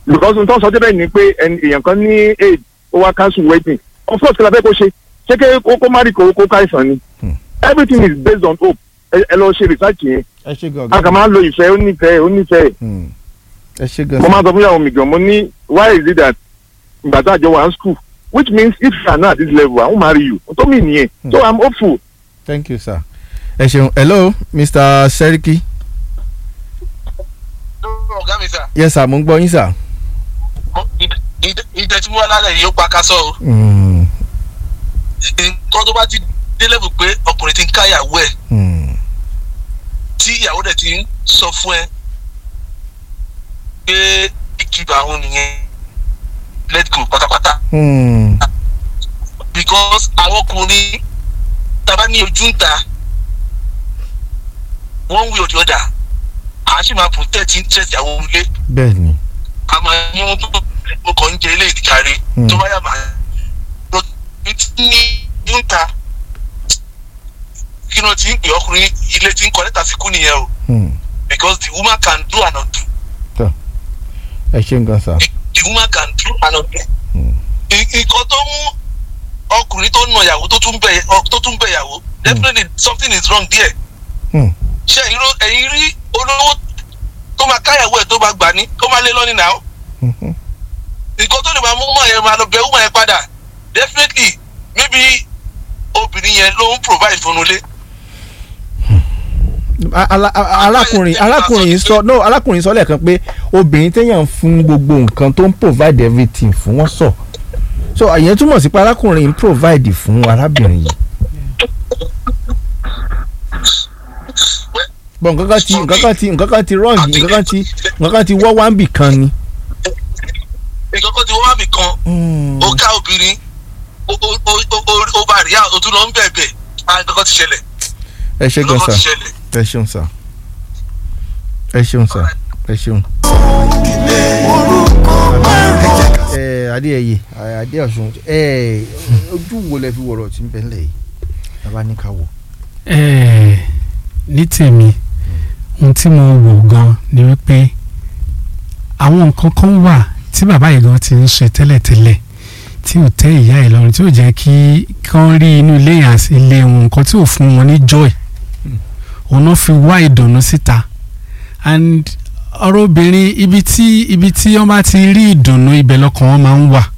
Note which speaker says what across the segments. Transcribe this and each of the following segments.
Speaker 1: because n tó sọ débẹ̀ ni pé ẹni- èèyàn kan ní aid ó wá cancel wedding of course kí la fẹ́ kó ṣe ṣé kí kó kó má rí kó kó káìsàn ni
Speaker 2: Hmm.
Speaker 1: everything is based on hope ẹ ẹ lọ ṣe research yẹn
Speaker 2: ẹ ṣe gan
Speaker 1: a kàn máa ń lo ìfẹ́ ó nífẹ̀ẹ́ ó nífẹ̀ẹ́
Speaker 2: Hmm. ẹ ṣe gan
Speaker 1: mo máa sọ fún ìyàwó mi gan mo ní why is it that ìgbà tá a jọ wà ní school which means if you are not at this level i won marry you tó mi nìyẹn so i'm hopeful.
Speaker 2: thank you sir ẹ ṣeun hello mr seriki
Speaker 3: ọ̀gá mi sà
Speaker 2: yes sir mo ń gbọ́ yín sir.
Speaker 3: ìdẹ tí mo wá lálẹ́ yìí ó pa kásọ̀ o
Speaker 2: Hmm.
Speaker 3: nǹkan tó bá ti dé level pé ọkùnrin ti ń káyàwó ẹ̀
Speaker 2: Hmm.
Speaker 3: tí ìyàwó dẹ̀ ti ń sọ fún ẹ pé ìkìbà àwọn nìyẹn let go pátápátá
Speaker 2: Hmm.
Speaker 3: because àwọn ọkùnrin tàbá ní ojú ń ta one way or the other à á sì máa protect interest àwọn ilé
Speaker 2: bẹ́ẹ̀ ni
Speaker 3: a máa ní wọn tó mo kàn ń jẹ ilé ìdíkàrí
Speaker 2: Hmm.
Speaker 3: tó bá yà máa lọ tí ní ń ta kí ló ti ń pè ọkùnrin ilé tí ń kọ lẹ́tà sí kú nìyẹn o
Speaker 2: Hmm.
Speaker 3: because the woman can do and undo
Speaker 2: ẹ ṣeun gan sir.
Speaker 3: the woman can do and undo.
Speaker 2: Hmm.
Speaker 3: I- nǹkan tó mú ọkùnrin tó nà ìyàwó tó tún bẹ ọ- tó tún bẹ ìyàwó definitely something is wrong there.
Speaker 2: Hmm.
Speaker 3: ṣé ẹ̀yin ló- ẹ̀yin rí olówó tó máa káyàwó ẹ̀ tó máa gbà ní tó máa lé lọ́nìí náà
Speaker 2: Mhm.
Speaker 3: nǹkan tó lè máa mú mọ̀ yẹn máa lọ bẹ̀ wúmọ̀ yẹn padà definitely maybe obìnrin yẹn ló ń provide fún un lé.
Speaker 2: A- ala- a- arákùnrin arákùnrin yìí sọ no arákùnrin sọ lẹ́ẹ̀kan pé obìnrin téèyàn fún gbogbo nǹkan tó ń provide everything fún wọn sọ so àyẹn túmọ̀ sí pé arákùnrin ń provide fún arábìnrin yìí. bọ́n nǹkan kan ti nǹkan kan ti nǹkan kan ti wrong nǹkan kan ti nǹkan kan ti wọ́ wá ń bì kan ni.
Speaker 3: nǹkan kan tí wọ́n wá mi kan ó ká obìnrin ó- ó- ó- ó- ó- ó bá rí àwọn tó tún lọ ń bẹ̀bẹ̀ ah nǹkan kan ti ṣẹlẹ̀
Speaker 2: ẹ ṣe gan
Speaker 3: nǹkan kan
Speaker 2: sa
Speaker 3: ti ṣẹlẹ̀.
Speaker 2: ẹ ṣeun sa ẹ ṣeun sa ẹ ṣeun. ẹ adéyẹyẹ adé ọ̀ṣun ẹ ojú wo lẹ fi wọ̀rọ̀ tí ń bẹ ńlẹ̀ yìí bàbá ní ká wò.
Speaker 4: Ẹ́ẹ̀, ní tèmi ohun tí mo wò gan ni wípé àwọn nǹkan kan wà tí bàbá yìí gan ti ń ṣe tẹ́lẹ̀tẹ́lẹ̀ tí ò tẹ́ ìyá ẹ̀ lọ́rùn tí ò jẹ́ kí kán rí inú ilé yẹn àti ilé wọn nǹkan tí ò fún wọn ní joy òun náà fi wá ìdùnnú síta and ọ̀rọ̀ obìnrin ibi tí ibi tí wọ́n bá ti rí ìdùnnú ibẹ̀ lọ́kàn wọn máa ń wà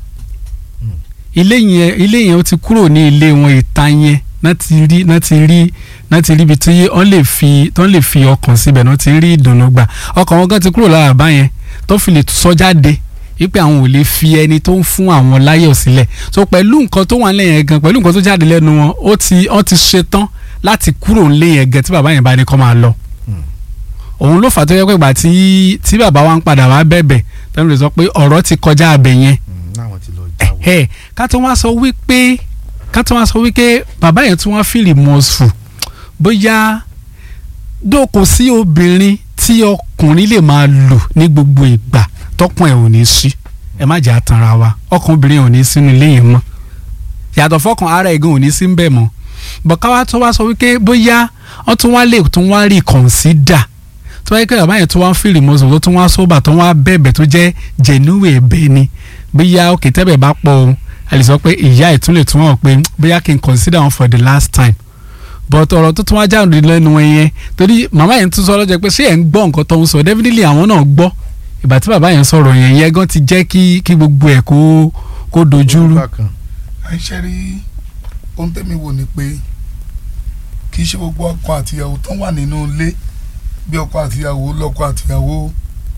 Speaker 4: ilé yẹn ilé yẹn ó ti kúrò ní ilé wọn ìta yẹn náà ti rí náà ti rí náà ti rí ibi tí wọ́n lè fi tó lè fi ọkàn síbẹ̀ náà ti rí ìdùnnú gbà ọkàn wọn gan ti kúrò lára bá yẹn tó fi lè sọ jáde wípé àwọn ò lè fi ẹni tó ń fún àwọn láyọ̀ sílẹ̀ so pẹ̀lú nǹkan tó wà nílẹ̀ yẹn gan pẹ̀lú nǹkan tó jáde lẹ́nu wọn ó ti wọ́n ti ṣetán láti kúrò nílé yẹn gan tí bàbá yẹn bá ní kó máa lọ òun ló fà tó yẹ pé ìgbà tí tí bàbá wa ń padà wá bẹ̀bẹ̀ tẹ́lẹ̀ lè sọ pé ọ̀rọ̀ ti kọjá abẹ yẹn
Speaker 2: náwọn ti lọ jáwọ́.
Speaker 4: ẹ ká tó wá sọ wípé ká tó wá sọ wípé bàbá yẹn tún wá feel remorseful bóyá dó kò sí obìnrin tí ọkùnrin lè máa lò ní gbogbo ìgbà tọkùn ẹ̀ ò ní sí ẹ má jẹ́ àtànra wa ọkàn obìnrin ò ní sínú ilé yẹn mọ́ yàtọ̀ fọkàn ara ẹ̀gán ò ní sí ń bẹ̀ mọ́ bọ̀ ká wá tó wá sọ wípé bóyá wọ́n tún wá lè tún wá rí consider tó wáyé pé bàbá yẹn tó wá ń feel remorseful tó tún wá sóbà tó wá bẹ̀bẹ̀ tó jẹ́ genuine ẹ̀bẹ̀ ni bóyá òkè tẹ́bẹ̀ bá pọ̀ o a lè sọ pé ìyá ẹ̀ tún lè tún wọ̀ pé bóyá kí n consider wọn for the last time but ọ̀rọ̀ tó tún wá jáde lẹ́nu wọn yẹn torí màmá yẹn tún sọ lọ́jọ́ pé ṣé ẹ̀ ń gbọ́ nǹkan tó ń sọ definitely àwọn náà gbọ́ ìgbà tí bàbá yẹn sọ̀rọ̀ yẹn yẹn gan ti jẹ́ kí kí gbogbo ẹ̀ kó kó dojúrú.
Speaker 2: Bákan.
Speaker 5: àìṣe rí ohun tẹ́mi wò ni pé kì í ṣe gbogbo ọkọ àtìyàwó tó wà nínú ilé bí ọkọ àtìyàwó lọ́kọ àtìyàwó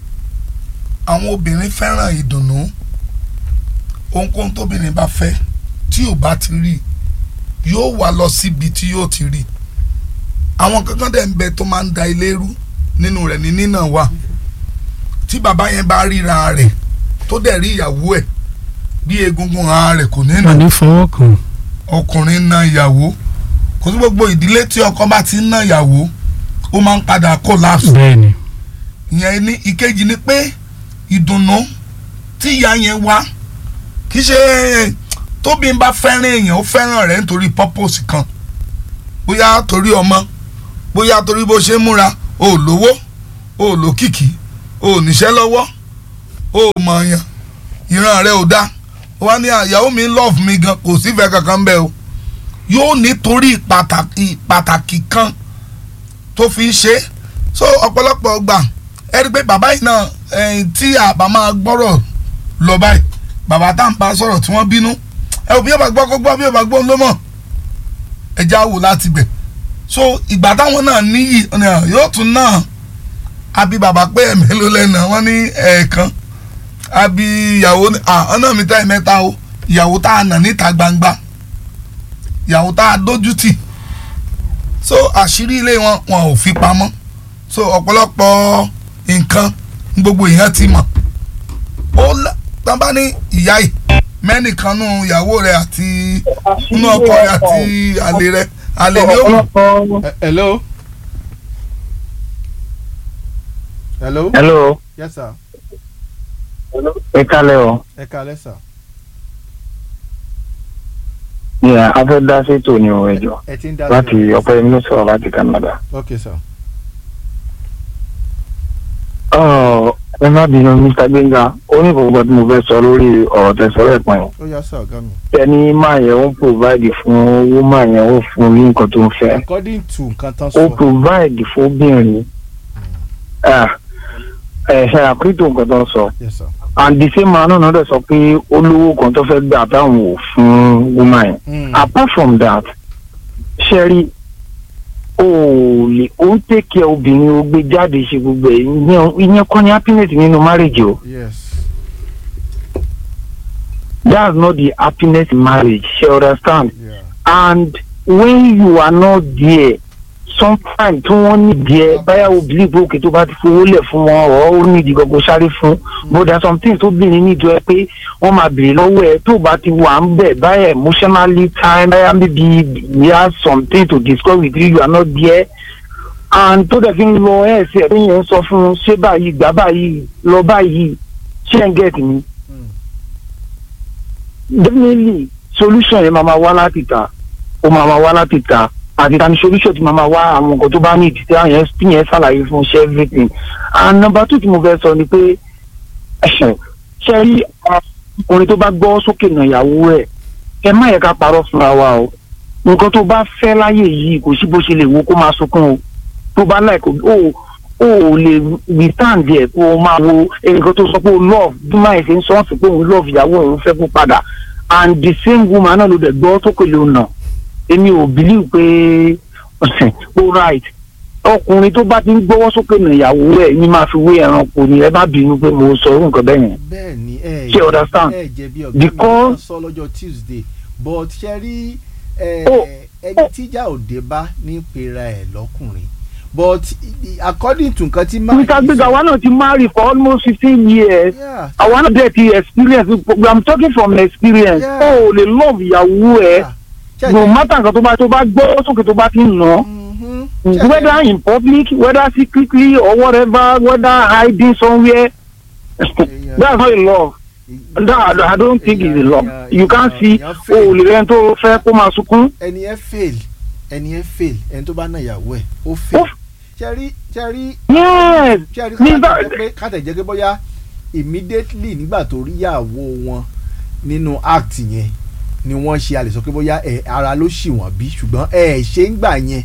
Speaker 5: àwọn obìnrin fẹ́ràn ìdùnnú ohunkóhun tóbìnrin bá fẹ́ tí ò bá ti rí yóò wá lọ síbi tí yóò ti rí àwọn kankan dẹ̀ ń bẹ tó máa ń da ilé rú nínú rẹ̀ ní nínà wà tí bàbá yẹn bá ríra rẹ̀ tó dẹ̀ rí ìyàwó ẹ̀ bí egungun ara rẹ̀ kò ní nà
Speaker 4: wọn ní fọwọ́ kàn.
Speaker 5: ọkùnrin na ìyàwó kò sí gbogbo ìdílé tí ọkọ bá ti ń na ìyàwó ó máa ń padà collapse
Speaker 4: bẹ́ẹ̀ ni
Speaker 5: ìyẹn ní ìkejì ni pé ìdùnnú tí ìyá yẹn wá kì í ṣe tóbi ń bá fẹ́ràn èèyàn ó fẹ́ràn rẹ̀ nítorí purpose kan bóyá torí ọmọ bóyá torí bó ṣe ń múra o ò lówó o ò lókìkí o ò níṣẹ́ lọ́wọ́ ó mọ̀ yàn ìran rẹ̀ ò dá ó wá ní àyàwó mi love mi gan kò sífẹ̀ẹ́ kankan bẹ́ẹ̀ o yóò nítorí pàtàkì pàtàkì kan tó fi ń ṣe é so ọ̀pọ̀lọpọ̀ gbà ẹ rí i pé bàbá yìí náà ẹ̀yìn tí àbá máa gbọ́rọ̀ lọ báyìí bàbá tá à ń bá sọ̀rọ̀ tí wọ́n bínú ẹ ò bí ọba gbọ́ kó gbọ́ bí ọba gbọ́ ló mọ̀ ẹ já wò láti bẹ̀ so ìgbà táwọn náà níyì ọ̀nà yóò tún náà àbí bàbá pé ẹ̀mí ló lẹ́nu wọ́n ní ẹ̀ẹ̀kan àbí ìyàwó ọ̀nà mi tá ẹ̀ mẹ́ta o ìyàwó tá a nà níta gbangba ìyàwó tá a dójú tì so àṣírí ilé wọn wọn ò fi pamọ́ so ọ̀pọ̀lọpọ̀ nǹkan gbogbo èèyàn ti mọ̀ ó tán bá ní ìyá yìí mẹ́nìkan nù ìyàwó rẹ̀ àti nínú ọkọ rẹ̀ àti àlè rẹ̀ àlè ni ó mọ̀.
Speaker 2: Eh, hello. hello.
Speaker 6: hello
Speaker 2: yes sir.
Speaker 6: ẹ kálẹ̀ o
Speaker 2: ẹ kalẹ́ sir.
Speaker 6: ní a fẹ́ dá sétò ní o ẹjọ́
Speaker 2: ẹ ti ń dá
Speaker 6: láti ọ̀pẹ mi sọ̀rọ̀ láti Canada.
Speaker 2: ok sir.
Speaker 6: Ọ̀, ẹ má bínú Mr. Gbénga ó ní gbogbo tí mo fẹ́ sọ lórí ọ̀rọ̀ tẹ̀sọ́rọ̀ ẹ̀pọ̀n yẹn.
Speaker 2: ó yá sir ọ̀gá mi.
Speaker 6: ẹni máa yẹn ó ń provide fún owó máa yẹn ó fún ní nǹkan tó ń fẹ́.
Speaker 2: according to nǹkan tán
Speaker 6: ó
Speaker 2: sọ.
Speaker 6: provide fóbìnrin Ah, ẹ ṣe àpérítò nǹkan tó ń sọ.
Speaker 2: yes sir.
Speaker 6: and the same man náà dẹ̀ sọ pé olówó kan tó fẹ́ gbà táwọn ò fún woman yẹn.
Speaker 2: Mm.
Speaker 6: apart from that ṣẹ́rí o ò lè o ń tẹ̀kẹ́ obìnrin o gbé jáde ṣe gbogbo ẹ̀ ìyẹn ìyẹn kọ́ ni happiness nínú marriage o
Speaker 2: yes.
Speaker 6: that's not the happiness in marriage ṣe understand
Speaker 2: Yeah.
Speaker 6: and when you are not there sometimes tí wọ́n ní díẹ̀ báyà o believe òkè tó bá ti fowó lẹ̀ fún wọn ọ̀ ó ní ìdí gbogbo sáré fún but there are some things tó bìnrin ní ìjọ ẹ pé wọ́n máa béèrè lọ́wọ́ ẹ tó bá ti wà ń bẹ̀ báyà emotionally time báyà maybe we have something to discuss with you you are not there and tó dẹ̀ fi ń lọ ẹ̀ ṣe ẹ̀rí yẹn ń sọ fún un ṣé báyìí gbà báyìí lọ báyìí ṣé ń get mi definitely solution yẹn máa ma wá láti ta ó máa ma wá láti ta àti tani solution ti máa ma wá àwọn nǹkan tó bá ní ìdí tí àwọn yẹn tí yẹn ṣàlàyé fún ṣe everything and number two tí mo fẹ́ sọ ni pé ṣe rí ọkùnrin tó bá gbọ́ sókè nà ìyàwó ẹ̀ ẹ má yẹ ká parọ́ fúnra wa o nǹkan tó bá fẹ́ láyè yìí kò sí bó ṣe lè wo kó máa sunkún o tó bá láì kò ó ó ò lè withstand ẹ̀ kó o máa wo nǹkan tó sọ pé o love bí máa ṣe ń sọ ọ́n sí pé òun love ìyàwó òun fẹ́ kó padà and the same woman náà ló dẹ̀ gbọ́ tó kèlè òun náà èmi ò believe pé ó right ọkùnrin tó bá ti ń gbọ́wọ́ sókè nà ìyàwó ẹ̀ ní máa fi wé ẹranko ni ẹ bá bínú pé mo sọ orú nǹkan bẹ́ẹ̀ yẹn.
Speaker 2: bẹ́ẹ̀ ni ẹ
Speaker 6: Ṣé understand?
Speaker 2: ẹ jẹ̀bi ọ̀gá mi
Speaker 6: Because-
Speaker 2: wọ́n sọ lọ́jọ́ Tuesday but ṣe rí ẹ,
Speaker 6: Oh,
Speaker 2: ẹni tíjà òde bá ní pera ẹ̀ lọ́kùnrin but according to nǹkan tí máa
Speaker 6: Mr. Gbega àwa náà ti marry for almost fifteen years
Speaker 2: Yeah.
Speaker 6: àwa náà dẹ̀ ti experience I'm talking from experience
Speaker 2: Yeah.
Speaker 6: ó ò lè love ìyàwó ẹ̀
Speaker 2: Yeah. Ṣé-
Speaker 6: no matter nǹkan tó bá tó bá gbọ́ sókè tó bá ti ń nà
Speaker 2: Mhm. Ṣé-
Speaker 6: whether in public whether secretly or whatever whether hiding somewhere
Speaker 2: Yeah.
Speaker 6: that's not a love. No, I don't- I don't think it's a love. You can't see o ò lè rẹ́ni tó fẹ́ kó máa sunkún.
Speaker 2: ẹni ẹ fail ẹni ẹ fail ẹni tó bá ná ìyàwó ẹ̀ ó fail
Speaker 6: Ó-
Speaker 2: ṣe rí ṣe rí
Speaker 6: Yes.
Speaker 2: ṣe rí
Speaker 6: Nígbà-
Speaker 2: kátà jẹ́ pé kátà jẹ́ pé bóyá immediately nígbà tó rí ìyàwó wọn nínú act yẹn ni wọ́n ṣe a lè sọ pé bóyá ẹ ara ló ṣì wọ́n bí ṣùgbọ́n ẹ ẹ̀ ṣe ń gbà yẹn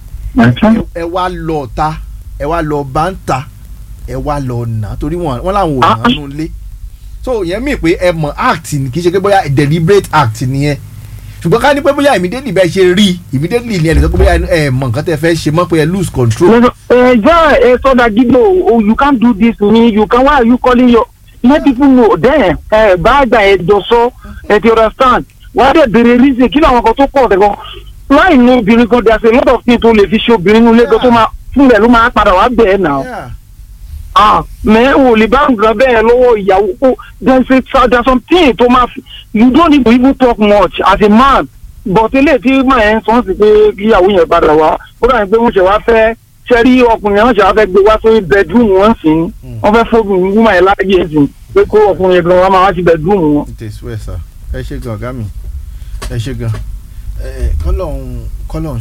Speaker 2: ẹ- ẹ wá lọ ta ẹ wá lọ bá ń ta ẹ wá lọ nà torí wọn wọn làwọn ò
Speaker 6: Ah,
Speaker 2: nà nù lé so yẹn mi pé ẹ mọ̀ act ni kì í ṣe pé bóyá deliberate act nìyẹn ṣùgbọ́n ká ní pé bóyá immediately bẹ́ẹ̀ ṣe rí immediately ni ẹ lè sọ pé bóyá ẹ mọ̀ nǹkan tẹ́ fẹ́ ṣe mọ́ pé ẹ lose control.
Speaker 6: Ẹja ẹ sọ́dà gídò oh you can't do this to me you can why are you calling your let people know then ẹ bá àgbà ẹ jọ sọ ẹ ti understand wàá dẹ̀ béèrè reason kí làwọn kan tó pọ̀ tẹ̀ gan láì ní obìnrin kan there's a lot of things tó lè fi ṣe obìnrin nílé gan tó máa fún rẹ̀ ló máa padà wá bẹ̀ ẹ́ nà
Speaker 2: Yeah.
Speaker 6: ah mẹ o lè bá nǹkan bẹ́ẹ̀ lọ́wọ́ ìyàwó kó there's a there's something tó máa fi you don't need to even talk much as a man but eléyìí tí màá yẹn sọ sí pé kí ìyàwó yẹn padà wá ó dà ní pé wọ́n ṣe wá fẹ́ ṣẹ́rí ọkùnrin yẹn wọ́n ṣe wá fẹ́ gbé wá sórí bedroom wọn sí wọ́n fẹ́ fóònù wúmọ̀ yẹn láàyè sí pé kó ọkùnrin yẹn gan wá máa wá sí bedroom wọn.
Speaker 2: it is well sir ẹ ṣe gan ọ̀gá mi ẹ ṣe gan ẹ kọ́lọ́hún kọ́lọ́hún ṣàánú wa kọ́lọ́hún ṣàánú wa
Speaker 4: àmín
Speaker 2: Eh,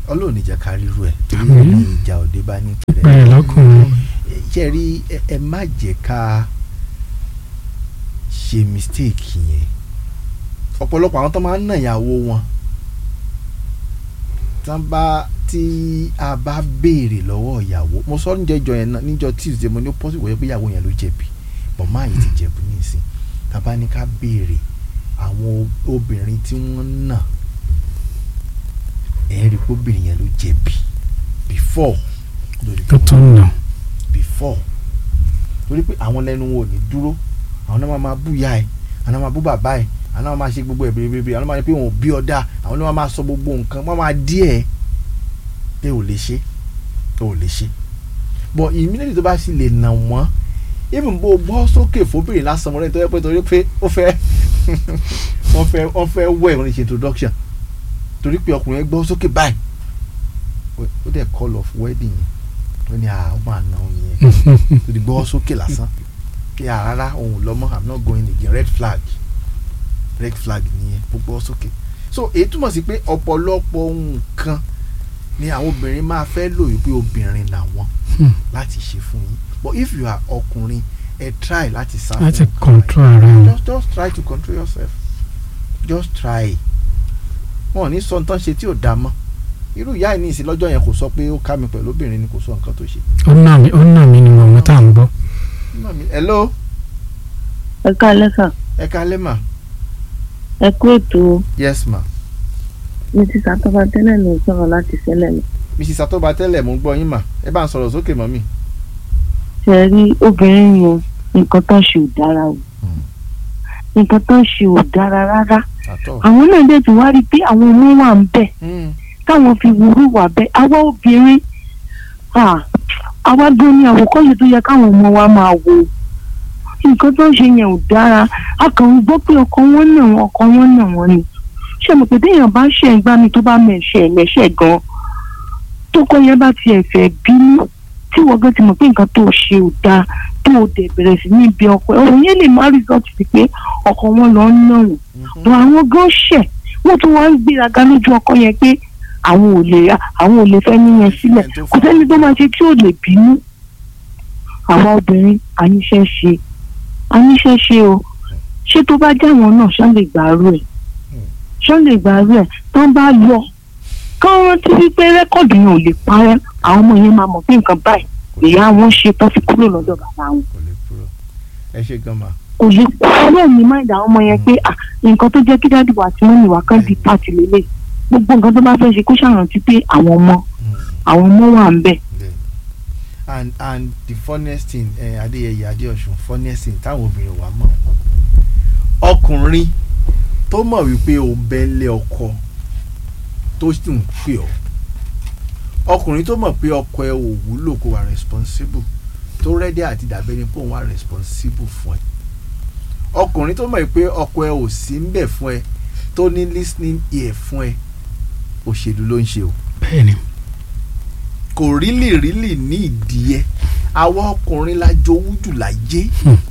Speaker 2: ọlọ́run ìjà káríru ẹ̀ torí
Speaker 4: Àmín.
Speaker 2: ní ìjà òde bá ní
Speaker 4: bẹ́ẹ̀ lọ́kùnrin
Speaker 2: ṣe rí ẹ ẹ má jẹ́ ká ṣe mistake yẹn ọ̀pọ̀lọpọ̀ àwọn tó máa ń nà ìyàwó wọn tán bá tí a bá béèrè lọ́wọ́ ìyàwó mo sọ níjẹjọ yẹn náà níjọ tuesday mo ní ó pọ́sibú wọ́n pé ìyàwó yẹn ló jẹ̀bi bọ̀ máa yìí ti jẹ̀bi nísìn tá a bá ní ká béèrè àwọn obìnrin tí wọ́n nà ẹ̀ẹ́rì pé obìnrin yẹn ló jẹ̀bi before lórí
Speaker 4: tó tó nà
Speaker 2: before torí pé àwọn lẹ́nu wọn ò ní dúró àwọn náà máa máa bú ìyá ẹ̀ àwọn náà máa bú bàbá ẹ̀ àwọn náà máa ṣe gbogbo ẹ̀ bèrèbèrè àwọn náà máa ní pé wọn ò bí ọ̀dà àwọn náà máa sọ gbogbo nǹkan wọ́n máa dí ẹ̀ pé ò lè ṣe ò lè ṣe but immediately tó bá sì lè nà wọ́n even bó gbọ́ sókè fóbìnrin lásán mọ́lẹ́ tó yẹ pé torí pé ó fẹ́ wọ́n fẹ́ wọ́n fẹ́ wẹ̀ wọ́n ní ṣe introduction torí pé ọkùnrin yẹn gbọ́ sókè báyìí ó dẹ̀ call off wedding yẹn ó ní àwọn máa nà òun yẹn tó di gbọ́ sókè lásán pé àrárá òun lọ́mọ i'm not going again red flag red flag nìyẹn gbogbo sókè so èyí túmọ̀ sí pé ọ̀pọ̀lọpọ̀ nǹkan ni àwọn obìnrin máa fẹ́ lò wípé obìnrin làwọn
Speaker 4: Hmm.
Speaker 2: láti ṣe fún yín but if you are ọkùnrin ẹ try láti sá fún
Speaker 4: láti
Speaker 2: nǹkan
Speaker 4: control ara wọn.
Speaker 2: just just try to control yourself just try wọn ò ní sọ nǹkan ṣe tí ò dáa mọ́ irú ìyá ẹ̀ ní ìsìn lọ́jọ́ yẹn kò sọ pé ó ká mi pẹ̀lú obìnrin ni kò sọ nǹkan tó ṣe.
Speaker 4: ó nà mí ó nà mí ni mọ̀mọ́ tá à ń gbọ́.
Speaker 2: Mami, hello
Speaker 7: ẹ káalẹ́ sà
Speaker 2: ẹ kálẹ́ mà
Speaker 7: ẹ kú ètò
Speaker 2: yes ma
Speaker 7: mi ti sàtọ́ba tẹ́lẹ̀ ló ń sọ̀rọ̀ láti ṣẹlẹ̀ lọ.
Speaker 2: mrs atoba tẹ́lẹ̀ mo ń gbọ́ yín mà ẹ bá ń sọ̀rọ̀ sókè mọ́ mi.
Speaker 7: ṣe rí obìnrin yẹn nǹkan tó ń ṣe ò dára o nǹkan tó ń ṣe ò dára rárá
Speaker 2: àtọ̀.
Speaker 7: àwọn náà dẹ̀ tún wá rí i pé àwọn ọmọ wà ń bẹ̀ táwọn fi wúrú wà bẹ́ẹ̀ àwa obìnrin ah, àwa gan ni àwòkọ́ṣe tó yẹ káwọn ọmọ wa máa wò nǹkan tó ń ṣe yẹn ò dára a kàn ń gbọ́ pé ọkọ wọn nà wọn ọkọ wọn nà wọn ni ṣé mo pé téèyàn bá ṣe ń gbá mi tó bá mẹ̀ṣẹ̀ lẹ́ṣẹ̀ gan tókọ yẹn bá tiẹ̀ fẹ́ bínú tí wọ́n gan ti mọ̀ pé nǹkan tó ṣe ò dáa tó o dẹ̀ bẹ̀rẹ̀ sí ní ibi ọkọ ẹ̀ òun yẹn lè má result sí pé ọkọ wọn lọ ń nà wọn bọ àwọn gan ṣẹ̀ wọ́n tún wá ń gbéraga lójú ọkọ yẹn pé àwọn ò lè àwọn ò lè fẹ́ níyẹn sílẹ̀ kò sẹ́ni tó máa ṣe tí ò lè bínú àwa obìnrin àníṣe ṣe àníṣe ṣe o ṣé tó bá jẹ́ àwọn náà ṣán lè gbàrú ẹ̀ ṣán lè gbàrú ẹ̀ tó ń bá lọ kán rántí wípé rẹ́kọ̀dù yẹn ò lè parẹ́ àwọn ọmọ yẹn máa mọ̀ pé nǹkan báyìí ìyá wọn ṣe tó fi kúrò lọ́dọ̀ bàbá wọn
Speaker 2: kò lè kúrò ẹ ṣe gan ma.
Speaker 7: kò lè kúrò ní máìdì àwọn ọmọ yẹn pé ah nǹkan tó jẹ́ kí dáàdì wà tí wọ́n ní wà kán di pàtì lélẹ̀ gbogbo nǹkan tó bá fẹ́ ṣe kó ṣàrántí pé àwọn ọmọ àwọn ọmọ wà ń bẹ̀.
Speaker 2: and and the funniest thing eh, adéyẹyẹ adéọ̀sùn funniest thing táwọn obìnrin wa mọ̀ ọkùnrin tó mọ̀ wípé o bẹ́ńlẹ̀ ọkọ tó sì ń pè ọ́ ọkùnrin tó mọ̀ pé ọkọ ẹ ò wúlò kó wà responsible tó rẹ́dí àti dàbẹ́ ni pé òun wà responsible fún ẹ ọkùnrin tó mọ̀ pé ọkọ ẹ ò sí ń bẹ̀ fún ẹ tó ní listening ear fún ẹ òṣèlú ló ń ṣe o
Speaker 4: bẹ́ẹ̀ni
Speaker 2: kò rílì rílì ní ìdí ẹ àwa ọkùnrin la jowú jù láyé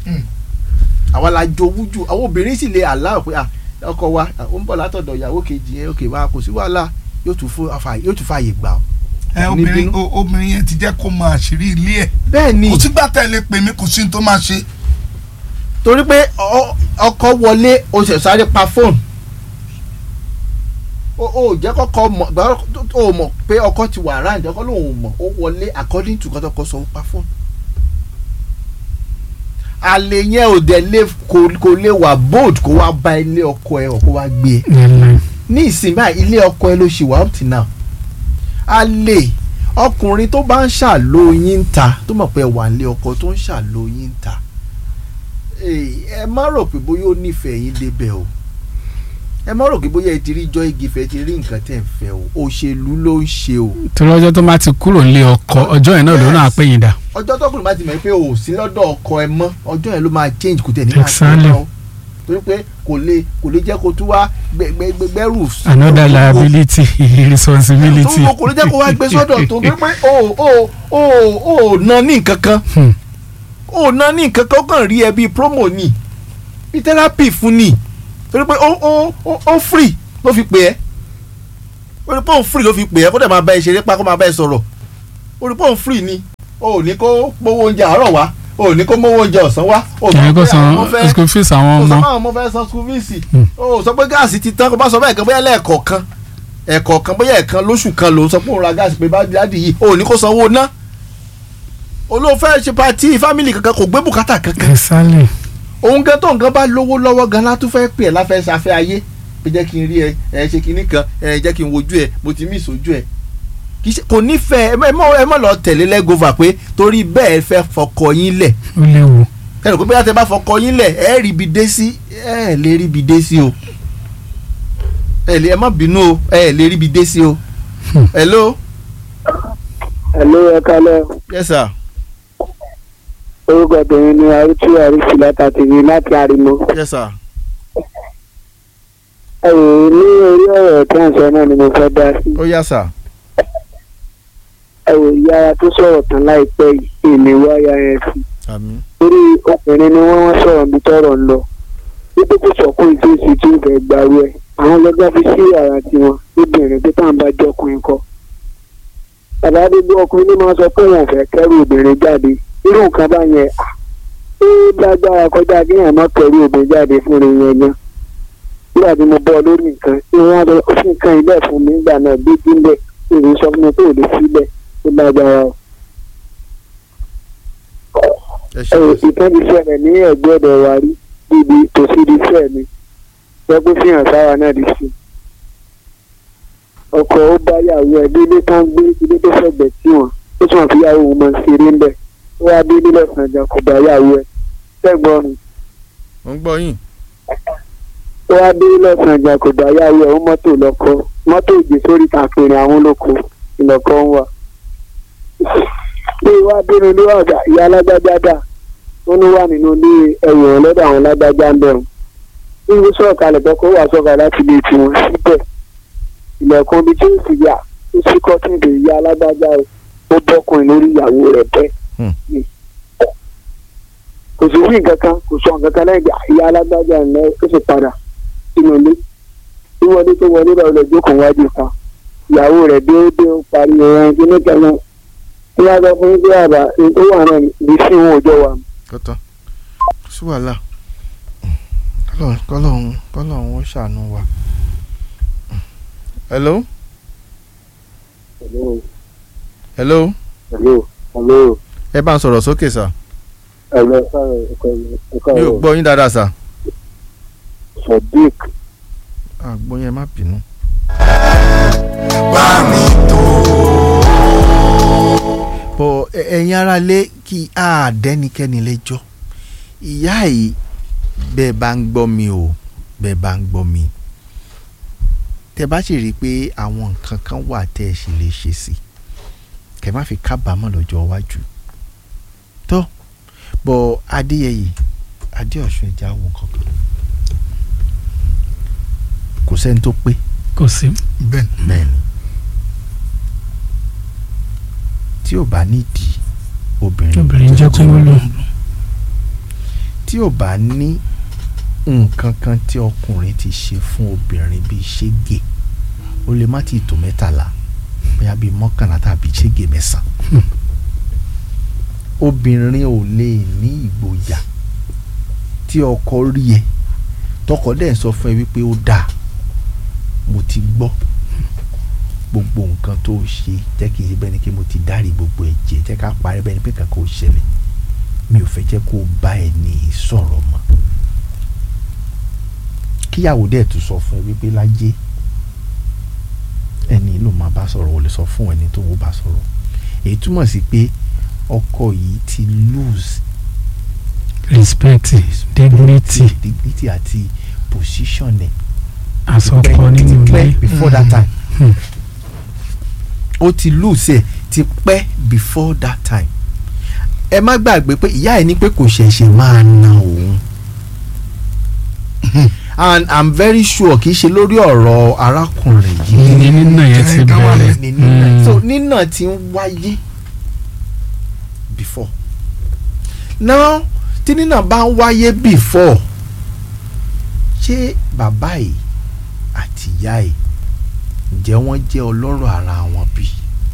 Speaker 2: àwa la jowú jù àwọn obìnrin sì lè àlá pé ah, ọkọ wa ah, ó ń bọ̀ látọ̀dọ̀ ìyàwó kejì yẹn òkè wa kò sí wàhálà yóò tún fún afa yóò tún fààyè gbà ọ́.
Speaker 5: ẹ
Speaker 2: Ní
Speaker 5: obìnrin
Speaker 2: bínú.
Speaker 5: o- obìnrin yẹn ti jẹ́ kó mọ àṣírí ilé ẹ̀
Speaker 2: bẹ́ẹ̀ ni
Speaker 5: kò sígbà tẹ̀lé pè mí kò sí ní tó máa ṣe
Speaker 2: torí pé ọ- ọkọ wọlé o ṣẹ̀ sáré pa fóònù o ò jẹ́ kọ́kọ́ mọ̀ gbà o mọ̀ pé ọkọ ti wà ráǹdì ọkọ lòun ò mọ̀ ó wọlé according to kọ́tọ́kọ́ sọ ó pa fóònù. àlè yẹn ò dẹ̀ lè kò kò lè wà bold kó wá bá ilé ọkọ ẹ ọ̀ kó wá gbé e
Speaker 4: láíláí
Speaker 2: ní ìsìn báyìí ilé ọkọ ẹ ló ṣì wà up till now àlè ọkùnrin tó bá ń ṣàlóyún ń ta tó mọ̀ pé ẹ wà nílé ọkọ tó ń ṣàlóyún ń ta Èè, ẹ má rò pé bóyá ó nífẹ̀ẹ́ yín débẹ̀ o ẹ má rò pé bóyá ẹ ti rí jọ́ igi fẹ́ ti rí nǹkan tẹ̀ ń fẹ́ o òṣèlú ló ń ṣe o
Speaker 4: torí ọjọ́ tó bá ti kúrò nílé ọkọ ọjọ́ yẹn náà ló náà pè yín dà
Speaker 2: ọjọ́ tọkùnrin bá ti mọ̀ pé o ò sí lọ́dọ̀ ọkọ ẹ mọ́ ọjọ́ yẹn ló máa change kò tẹ̀ ní máa ṣe
Speaker 4: Exactly.
Speaker 2: mọ́ o torí pé kò lè kò lè jẹ́ kó tún wá gbẹgbẹgbẹrù
Speaker 4: another liability responsibility
Speaker 2: tó kò lè jẹ́ kó wá gbé sọ́dọ̀ tó gbé pé o o o o na ní nǹkan kan
Speaker 4: Hmm.
Speaker 2: o na ní nǹkan kan ó kàn rí ẹ bíi promo ni bíi therapy fún ni torí pé ó ó ó ó free ló fi pè ẹ́ orí pọ́ùn free ló fi pè é kó dẹ̀ máa bá ẹ ṣeré pa kó máa bá ẹ sọ̀rọ̀ orí pọ́ùn free ni o ò ní kó gbowó oúnjẹ àárọ̀ wá o ò ní kó mówó oúnjẹ ọ̀sán wá o ò sọ
Speaker 4: ìyẹn kò
Speaker 2: pé
Speaker 4: san
Speaker 2: àwọn ọmọ fẹ́
Speaker 4: school fees àwọn
Speaker 2: o sọ
Speaker 4: ọmọ
Speaker 2: pé àwọn ọmọ fẹ́ san school fees
Speaker 4: Hmm.
Speaker 2: o sọ pé gáàsì ti tán kó bá sọ bẹ́ẹ̀ kan bóyá lẹ́ẹ̀kọ̀ọ̀kan ẹ̀kọ̀ọ̀kan bóyá ẹ̀kan lóṣù kan ló ń sọ pé òun ra gáàsì pé bá dáàdì yìí o ò ní kó sanwó ná olóòfẹ́ ṣe pati fámìlì kankan kò gbé bùkátà kankan
Speaker 4: exactly
Speaker 2: òun gan tó nǹkan bá lówó lọ́wọ́ gan látún fẹ́ pè ẹ́ láfẹ́ ṣafẹ́ ayé pé jẹ́ kí n rí ẹ ẹ ṣe kinní kan ẹ jẹ́ kí n wojú ẹ mo ti mí ìsojú ẹ kì í ṣe kò nífẹ̀ẹ́ ẹ mọ̀- ẹ mọ̀ ẹ mọ̀ lọ tẹ̀lé lẹ́gọ́fà pé torí bẹ́ẹ̀ fẹ́ fọkọ yín lẹ̀
Speaker 4: ó léwu
Speaker 2: ẹnì pé bóyá tẹ bá fọkọ yín lẹ̀ ẹ rí ibi dé sí ẹ lè rí ibi dé sí o ẹ lè ẹ má bínú o ẹ lè rí ibi dé sí o hello
Speaker 6: hello ẹ kálẹ̀
Speaker 2: yes sir
Speaker 6: orúkọ tèmi ni arúgbó àríṣì látàtìrí láti àrímọ.
Speaker 2: yes sir
Speaker 6: ẹ wò ó ní orí ọ̀rọ̀ tí à ń sọ náà ni mo fẹ́ dá sí.
Speaker 2: ó yá sir
Speaker 6: ẹ wò ìyára tó sọ̀rọ̀ tán láìpẹ́ yìí èmi wáyà yẹn sí.
Speaker 2: àmín
Speaker 6: torí obìnrin ni wọ́n wọ́n sọ̀rọ̀ mi tọ̀rọ̀ ń lọ. wípé kò sọ̀kún ìfèsì tí ó fẹ́ gbàrú ẹ̀. àwọn lọ́gbà fi sí yàrá tiwọn lóbìnrin pé táwọn bá jọkùnrin kọ. bàbá gbogbo ọkùnrin ní máa sọ pé wọn ò fẹ́ kẹ́rù obìnrin jáde irú nǹkan bá yẹn à ó lágbára kọjá kí èèyàn má kẹ́rù obìnrin jáde fún rẹ̀ yẹn gan. nígbà tí mo bọ́ lórí nǹkan tí wọ́n lọ sí nǹkan ilé fún mi nígbà náà gbé dínlẹ̀ èyí sọ fún mi pé ò lè sílẹ̀ ó lágbára o
Speaker 2: ẹ ṣe
Speaker 6: ìtọ́jú ṣẹlẹ̀ ní ẹ̀gbẹ́ ọ̀dọ̀ wa rí níbi tòsí di iṣẹ́ mi wọ́n gbé fi hàn sáwa náà di sí. ọkọ̀ ó bá yàwó ẹ̀ délé tó ń gbé ilé tó fẹ̀gbẹ́ tí wọ́n ó tún àfi yàwó òun máa ń ṣeré ń bẹ̀ ó wá dé nílẹ̀ sànjà kò bá yàwó ẹ̀ sẹ́gbọ́n mi
Speaker 2: mo ń gbọ́ yín
Speaker 6: ó wá dé nílẹ̀ sànjà kò bá yàwó ẹ̀ ó mọ́tò lọ́kọ́ mọ́tò ìgbé sórí kàkiri àwọn olóko ìlọ́kọ́ ń wà. bí wàá bínú ní wàgbà ìyá alágbájá dà ó ní wà nínú ilé ẹ̀yìn ọ̀lọ́dọ̀ àwọn alágbájá ń bẹ̀rù bí wọ́n sọ̀rọ̀ kalẹ̀ bọ́ kó wà sọ̀rọ̀ láti lè tì wọ́n síbẹ̀ ilẹ̀kùn ibi tí ó sì yà ó sì kọ́tún ìdè ìyá alágbájá o ó bọ́kùnrin lórí ìyàwó rẹ̀ bẹ́ẹ̀
Speaker 2: Hmm.
Speaker 6: kò sí wí nǹkan kan kò sọ nǹkan kan lẹ́yìn ìgbà ìyá alágbájá ẹ̀ lẹ́ ó sì padà sínú ilé tí wọlé tó wọlé lọ lọ jókòó wájú kan ìyàwó rẹ̀ déédéé ó parí ẹran kíní kan náà tí wọ́n sọ fún bí àbá tó wà náà ní sí wọn òjò wa.
Speaker 2: kọ́tọ́ sí wàhálà kọ́lọ́hún kọ́lọ́hún kọ́lọ́hún ó ṣàánú wa. hello
Speaker 6: Hello,
Speaker 2: hello
Speaker 6: hello, hello.
Speaker 2: ẹ bá ń sọ̀rọ̀ sókè sà
Speaker 6: Hello, sorry, ẹ̀kọ́ ẹ̀kọ́
Speaker 2: mi ò gbọ́ yín dáadáa sà
Speaker 6: Sadiq.
Speaker 2: àgbọ̀ yẹn má bínú. bọ̀ ẹ- ẹ̀yin ara lé kí a dẹ́nikẹ́ni lẹ́jọ́ ìyá yìí bẹ́ẹ̀ bá ń gbọ́ mi o bẹ́ẹ̀ bá ń gbọ́ mi tẹ́ bá sì rí i pé àwọn nǹkan kan wà tẹ́ ẹ sì lè ṣe sí kẹ́ má fi kábàámọ̀ lọ́jọ́ iwájú tó bọ̀ adéyẹyè adéọ̀sùn ẹja wò kankan kò sẹ́ni tó pé
Speaker 4: kò sí
Speaker 5: bẹ́ẹ̀
Speaker 2: bẹ́ẹ̀ ni tí ò bá nídìí obìnrin
Speaker 4: obìnrin jẹ́ kó wúlò
Speaker 2: tí ò bá ní nǹkan kan tí ọkùnrin ti ṣe fún obìnrin bíi ṣége ó lè má ti tó mẹ́tàlá bóyá bíi mọ́kànlá tàbí ṣége mẹ́sàn-án obìnrin ò lè ní ìgboyà tí ọkọ rí ẹ tọkọ dẹ̀ ń sọ fún ẹ wípé ó dáa mo ti gbọ́ gbogbo nǹkan tó ṣe jẹ́ kí n ṣe bẹ́ẹ̀ ni kí mo ti dárí gbogbo ẹ̀ jẹ́ jẹ́ ká parí bẹ́ẹ̀ ni pé kankan ò ṣẹlẹ̀ mi ò fẹ́ jẹ́ kó o bá ẹ ní sọ̀rọ̀ mọ́ kíyàwó dẹ̀ tún sọ fún ẹ wípé lájẹ́ ẹni ló máa bá sọ̀rọ̀ ò lè sọ fún ẹni tó ń bá sọ̀rọ̀ èyí túmọ̀ sí pé ọkọ yìí ti lose
Speaker 4: respect dignity
Speaker 2: dignity àti position ẹ̀
Speaker 4: àsọkọ nínú
Speaker 2: ti pẹ́
Speaker 4: ilé
Speaker 2: before that time
Speaker 4: Hmm.
Speaker 2: ó ti lose ẹ̀ ti pẹ́ before that time ẹ má gbàgbé pé ìyá ẹ̀ ní pé kò ṣẹ̀ṣẹ̀ máa na òun and i'm very sure kì í ṣe lórí ọ̀rọ̀ arákùnrin yìí
Speaker 4: ní nínà yẹn ti
Speaker 5: Ẹ, ká wá
Speaker 4: bẹ̀rẹ̀
Speaker 2: ní nínà
Speaker 4: Mm.
Speaker 2: so nínà ti ń wáyé before now tí nínà bá ń wáyé before ṣé bàbá yìí àti ìyá yìí ǹjẹ́ wọ́n jẹ́ ọlọ́rọ̀ ara wọn bí?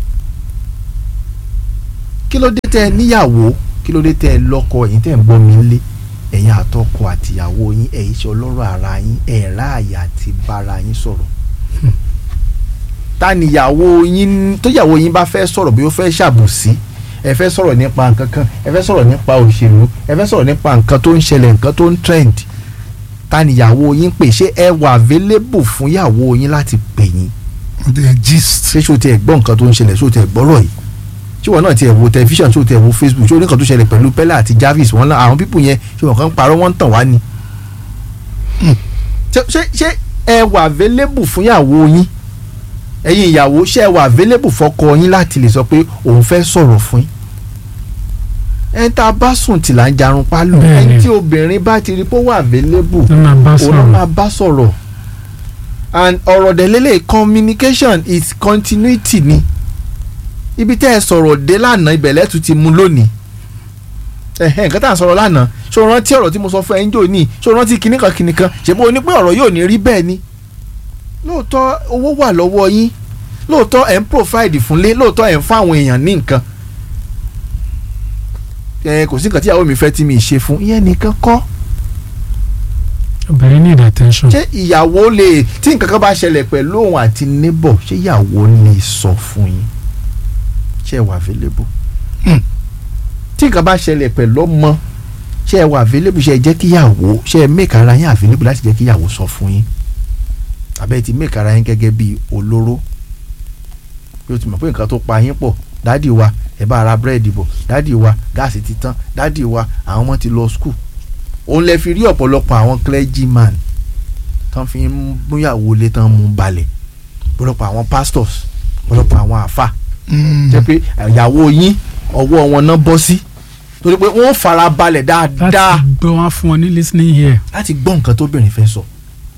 Speaker 2: kí ló dé tẹ́ ẹ níyàwó kí ló dé tẹ́ ẹ lọ́kọ ẹ̀yin tẹ́ ẹ ń gbọ́ mi lé ẹ̀yin àtọkọ àtìyàwó yín ẹ̀yin ṣe ọlọ́rọ̀ ara yín ẹ̀ ráàyè àti bára yín sọ̀rọ̀ ta níyàwó yín tóyàwó yín bá fẹ́ sọ̀rọ̀ bí ó fẹ́ ṣàbùsí ẹ fẹ́ sọ̀rọ̀ nípa nǹkan kan ẹ fẹ́ sọ̀rọ̀ nípa òṣèlú ẹ fẹ́ sọ̀rọ̀ nípa nǹkan tó ń ṣẹlẹ̀ nǹkan tó ń trend ta níyàwó yín pè ṣé ẹ wà available fún yàwó yín láti pè yín
Speaker 5: wọ́n ti ẹ̀ gist.
Speaker 2: ṣé ṣó tiẹ̀ gbọ́ nǹkan tó ń ṣẹlẹ̀ ṣó tiẹ̀ gbọ́rọ̀ yìí ṣé wọn náà tiẹ̀ wo tẹlifíṣàn ṣó tiẹ̀ wo facebook ṣó nǹkan tó ṣẹlẹ̀ pẹ̀lú Pella àti Jarvis wọn náà àwọn pípù yẹn ṣé wọn kàn ń parọ́ wọn ń tàn wá ni. ṣé ṣé ṣé ẹ wà available fún yàwó yín ẹ̀yin ìyàwó ṣé ẹ wà available fọ́kọ yín láti lè sọ pé òun fẹ́ sọ̀rọ̀ fún yín ẹni tá a bá sùn tì là ń jarun pálù
Speaker 4: Bẹ́ẹ̀ni.
Speaker 2: ẹni tí obìnrin bá ti rí pé ó wà available
Speaker 4: ló máa bá
Speaker 2: òun ló
Speaker 4: sọ̀rọ̀
Speaker 2: máa bá sọ̀rọ̀ and ọ̀rọ̀ dẹ̀lélẹ̀ communication is continuity ni ibi tẹ́ ẹ sọ̀rọ̀ dé lánàá ibẹ̀ lẹ́tù ti mú lónìí ẹ̀hẹ́ nǹkan tá à ń sọ̀rọ̀ lánàá ṣó rántí ọ̀rọ̀ tí mo sọ fún ẹ ń jò ní ṣó rántí kinní kan kinní kan ṣèbó o ní pé ọ̀rọ̀ yóò ní rí bẹ́ẹ̀ ni lóòótọ́ owó wà lọ́wọ́ yín lóòótọ́ ẹ̀ ń provide fúnlé lóòótọ́ ẹ̀ ń fún àwọn èèyàn ní nǹkan ẹ kò sí nǹkan tí ìyàwó mi fẹ́ tí mi ì ṣe fún ìyẹn nìkan kọ́
Speaker 4: obìnrin need attention.
Speaker 2: ṣé ìyàwó lè tí nǹkan kan bá ṣẹlẹ̀ pẹ̀lú òun àti neighbor ṣé ìyàwó lè sọ fún yín ṣé ẹ wà available
Speaker 5: Hmm.
Speaker 2: tí nǹkan bá ṣẹlẹ̀ pẹ̀lú ọmọ ṣé ẹ wà available ṣé ẹ jẹ́ kíyàwó ṣé ẹ make ara yín available láti jẹ́ kíyàwó sọ fún yín àbẹ́ ti make ara yín gẹ́gẹ́ bí olóró bí o ti mọ̀ pé nǹkan tó pa yín pọ̀ dádì wa ẹ bá ara búrẹ́dì bọ̀ dádì wa gáàsì ti tán dádì wa àwọn ọmọ ti lọ skul òun lè fi rí ọ̀pọ̀lọpọ̀ àwọn clergyman tán fi ń múyàwó lé tán mú balẹ̀ ọ̀pọ̀lọpọ̀ àwọn pastors ọ̀pọ̀lọpọ̀ àwọn àfà jẹ́ pé ìyàwó yín ọwọ́ wọn náà bọ́ sí torí pé wọ́n fara balẹ̀ dáadáa
Speaker 4: láti gbọ́ wọn fún ọ ní listening here.
Speaker 2: láti gbọ́ nǹkan tóbìnrin fẹ́ sọ.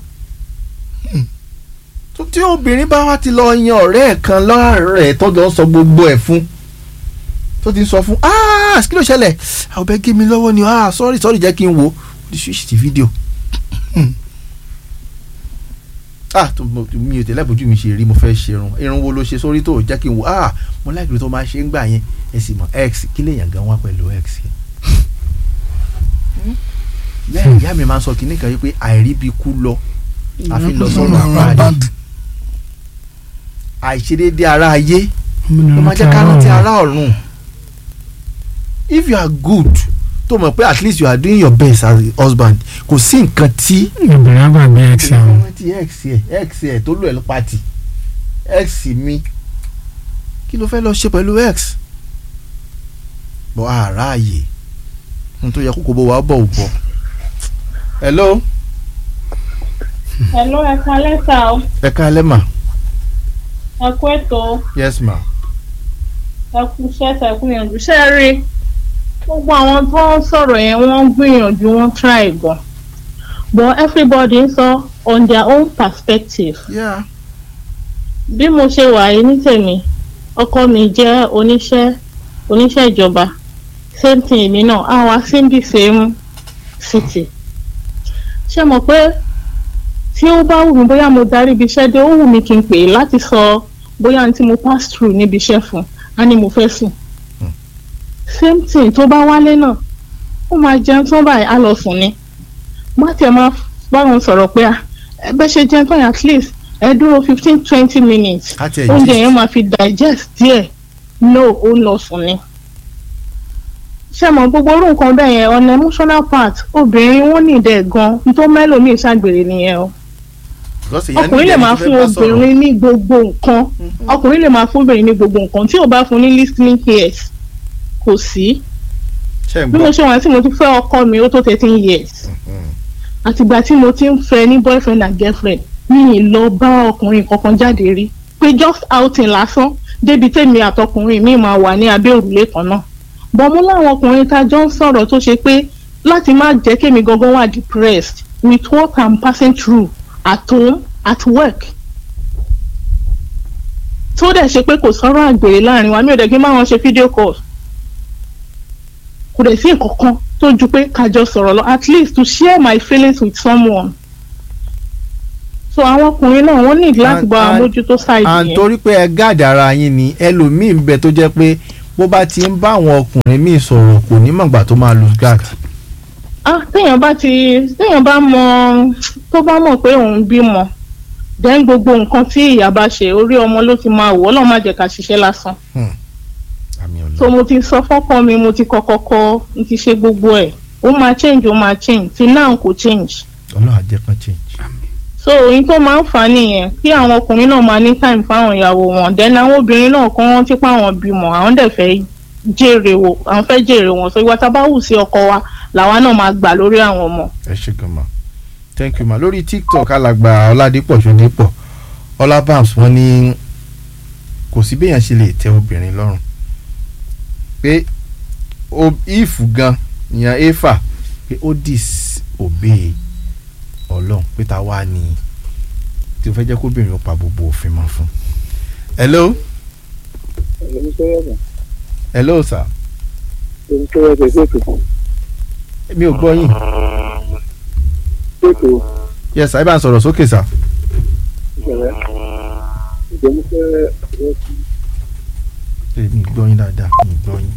Speaker 2: tó tí obìnrin bá wá ti lọ yan ọ̀rẹ́ ẹ̀ kan lọ́rẹ̀ tọ́jọ́ sọ gbogbo ẹ̀ fún tó ti sọ fún ah kí ló ṣẹlẹ̀ àwọn bẹ́ẹ̀ gé mi lọ́wọ́ ni ah sorry sorry jẹ́ kí n wo the switch ti fídíò. ah tó mo- mi ò tẹ́lẹ̀ bójú mi ṣe rí mo fẹ́ ṣerun irun wo ló ṣe sórí tó jẹ́ kí n wo ah mo láìpẹ́ tó máa ṣe ń gbà yẹn ẹ sì mọ̀ x kí lèèyàn gan wá pẹ̀lú x yẹn lẹ́yìn ìyá mi máa ń sọ kinní kan yìí pé àìríbi kú lọ àfi lọ sọ́run àpáàdé àìṣedéédé ara ayé ló máa jẹ́ ká rántí ara ọ̀run if you are good tó mọ̀ pé at least you are doing your best as a husband kò sí nǹkan tí
Speaker 4: obìnrin àgbàgbé x àwọn.
Speaker 2: rántí x ẹ̀ x ẹ̀ tó lò ẹ̀ pati x mi kí ló fẹ́ lọ ṣe pẹ̀lú x bọ́ àráàyè n tó yẹ kókó bó wa bọ̀ ò bọ̀ hello
Speaker 8: Hello, ẹ kalẹ́ sà o.
Speaker 2: ẹ káalẹ́ mà
Speaker 8: Ẹ kú ètò,
Speaker 2: yes ma
Speaker 8: ẹ kú iṣẹ́ ẹ kú ìyànjú. Ṣé ẹ rí i? Gbogbo àwọn tó ń sọ̀rọ̀ yẹn wọ́n ń gbìyànjú wọ́n try gan. But everybody ń sọ on their own perspective.
Speaker 2: yeah
Speaker 8: Bí mo ṣe wà yìí ní tèmi, ọkọ mi jẹ́ oníṣẹ́ oníṣẹ́ ìjọba. Same thing èmi náà, á wá sí the same city. Ṣé mo pé tí ó bá wù mí bóyá mo darí ibi iṣẹ́ dé ó wù mí kí n pè é láti sọ bóyá ní tí mo pass through níbi iṣẹ́ fún á ní mo fẹ́ sùn. same thing tó bá wálé náà ó máa jẹun tó báyìí á lọ sùn ni. má tiẹ̀ máa bá wọn sọ̀rọ̀ pé à ẹ bẹ́ ṣe jẹun tán yẹn at least ẹ dúró fifteen twenty minutes
Speaker 2: á tiẹ̀
Speaker 8: oúnjẹ
Speaker 2: gist.
Speaker 8: yẹn máa fi digest díẹ̀ no ó ń lọ sùn ni. ṣé mo gbogbo orú nǹkan bẹ́ẹ̀ yẹn on emotional part obìnrin wọn ní ìdẹ̀ gan tó mẹ́lòmíì ṣàgbèrè nìyẹn o
Speaker 2: Because èèyàn
Speaker 8: ọkùnrin lè
Speaker 2: nílẹ̀
Speaker 8: máa
Speaker 2: tó fẹ́
Speaker 8: fún
Speaker 2: bá sọ̀rọ̀.
Speaker 8: obìnrin ní gbogbo nǹkan ọkùnrin lè máa fún obìnrin ní gbogbo nǹkan tí ò bá fún ní listening ears kò sí
Speaker 2: ṣe ń
Speaker 8: bí mo
Speaker 2: gbọ́
Speaker 8: ṣe wà tí mo ti fẹ́ ọkọ mi ó tó thirteen years àtìgbà tí mo ti ń fẹ́ ní boyfriend and girlfriend mi ì lọ bá ọkùnrin kankan jáde rí pé just outing lásán débi tèmi àtọkùnrin mi máa wà ní abẹ́ òrùlé kan náà bọ́n mú láwọn ọkùnrin tá a jọ ń sọ̀rọ̀ tó ṣe pé láti má jẹ́ kémi gangan wà depressed with what I'm passing through at home at work tó dẹ̀ ṣe pé kò sọ̀rọ̀ àgbèrè láàrin wa mi ò dẹ̀ kí n máa wọn ṣe fídíò call kò dẹ̀ sí nǹkan kan tó ju pé ká jọ sọ̀rọ̀ lọ at least to share my feelings with someone so àwọn ọkùnrin náà wọ́n need láti
Speaker 2: And-
Speaker 8: bá
Speaker 2: and-
Speaker 8: wọn mójútó ṣáìdì
Speaker 2: à ń
Speaker 8: yẹn
Speaker 2: torí pé ẹ gáàdì ara yín ni ẹlòmíín bẹ tó jẹ́ pé bó bá ti ń bá àwọn ọkùnrin míì sọ̀rọ̀ kò ní mọ̀gbà tó máa lose guard.
Speaker 8: ah téèyàn bá ti téèyàn bá mọ tó bá mọ̀ pé òun bímọ then gbogbo nǹkan tí ìyá bá ṣe orí ọmọ ló ti máa wọ̀ ọlọ́run má jẹ́ ká ṣiṣẹ́ lásán
Speaker 2: àmì
Speaker 8: so
Speaker 2: ọ̀nà
Speaker 8: mo ti sọ fọ́kọ mi mo ti kọ́kọ́ kọ́ mo ti ṣe gbogbo ẹ̀ ó máa change ó máa change till now kò change
Speaker 2: ọlọ́run àjẹ́ kan change.
Speaker 8: so ohun tó máa ń fà á nìyẹn kí àwọn ọkùnrin náà máa ní time fáwọn ìyàwó wọn then àwọn obìnrin náà kọ́ wọ́n ti pa àwọn bímọ àwọn dẹ̀ fẹ́ jèrè wò àwọn fẹ́ jèrè wọn so ìwà tá a bá wù sí ọkọ wa làwa náà máa gbà lórí àwọn ọmọ.
Speaker 2: ẹ ṣe gan ma thank you ma lórí tiktok alàgbà ọládípọ̀ ṣọdípọ̀ ọlábàms wọ́n ní kò sí béèyàn ṣe lè tẹ obìnrin lọ́rùn pé o- if gan ìyẹn efa pé ó disobey ọlọ́run pé ta wá ní tí o fẹ́ jẹ́ kóbìnrin ó pa gbogbo òfin mọ́ fún. hello hello sir mi ò gbọ́ yín yes sir ẹ bá ń sọ̀rọ̀ sókè sir. Ẹ, mi ò gbọ́ yín dáadáa mi ò gbọ́ yín.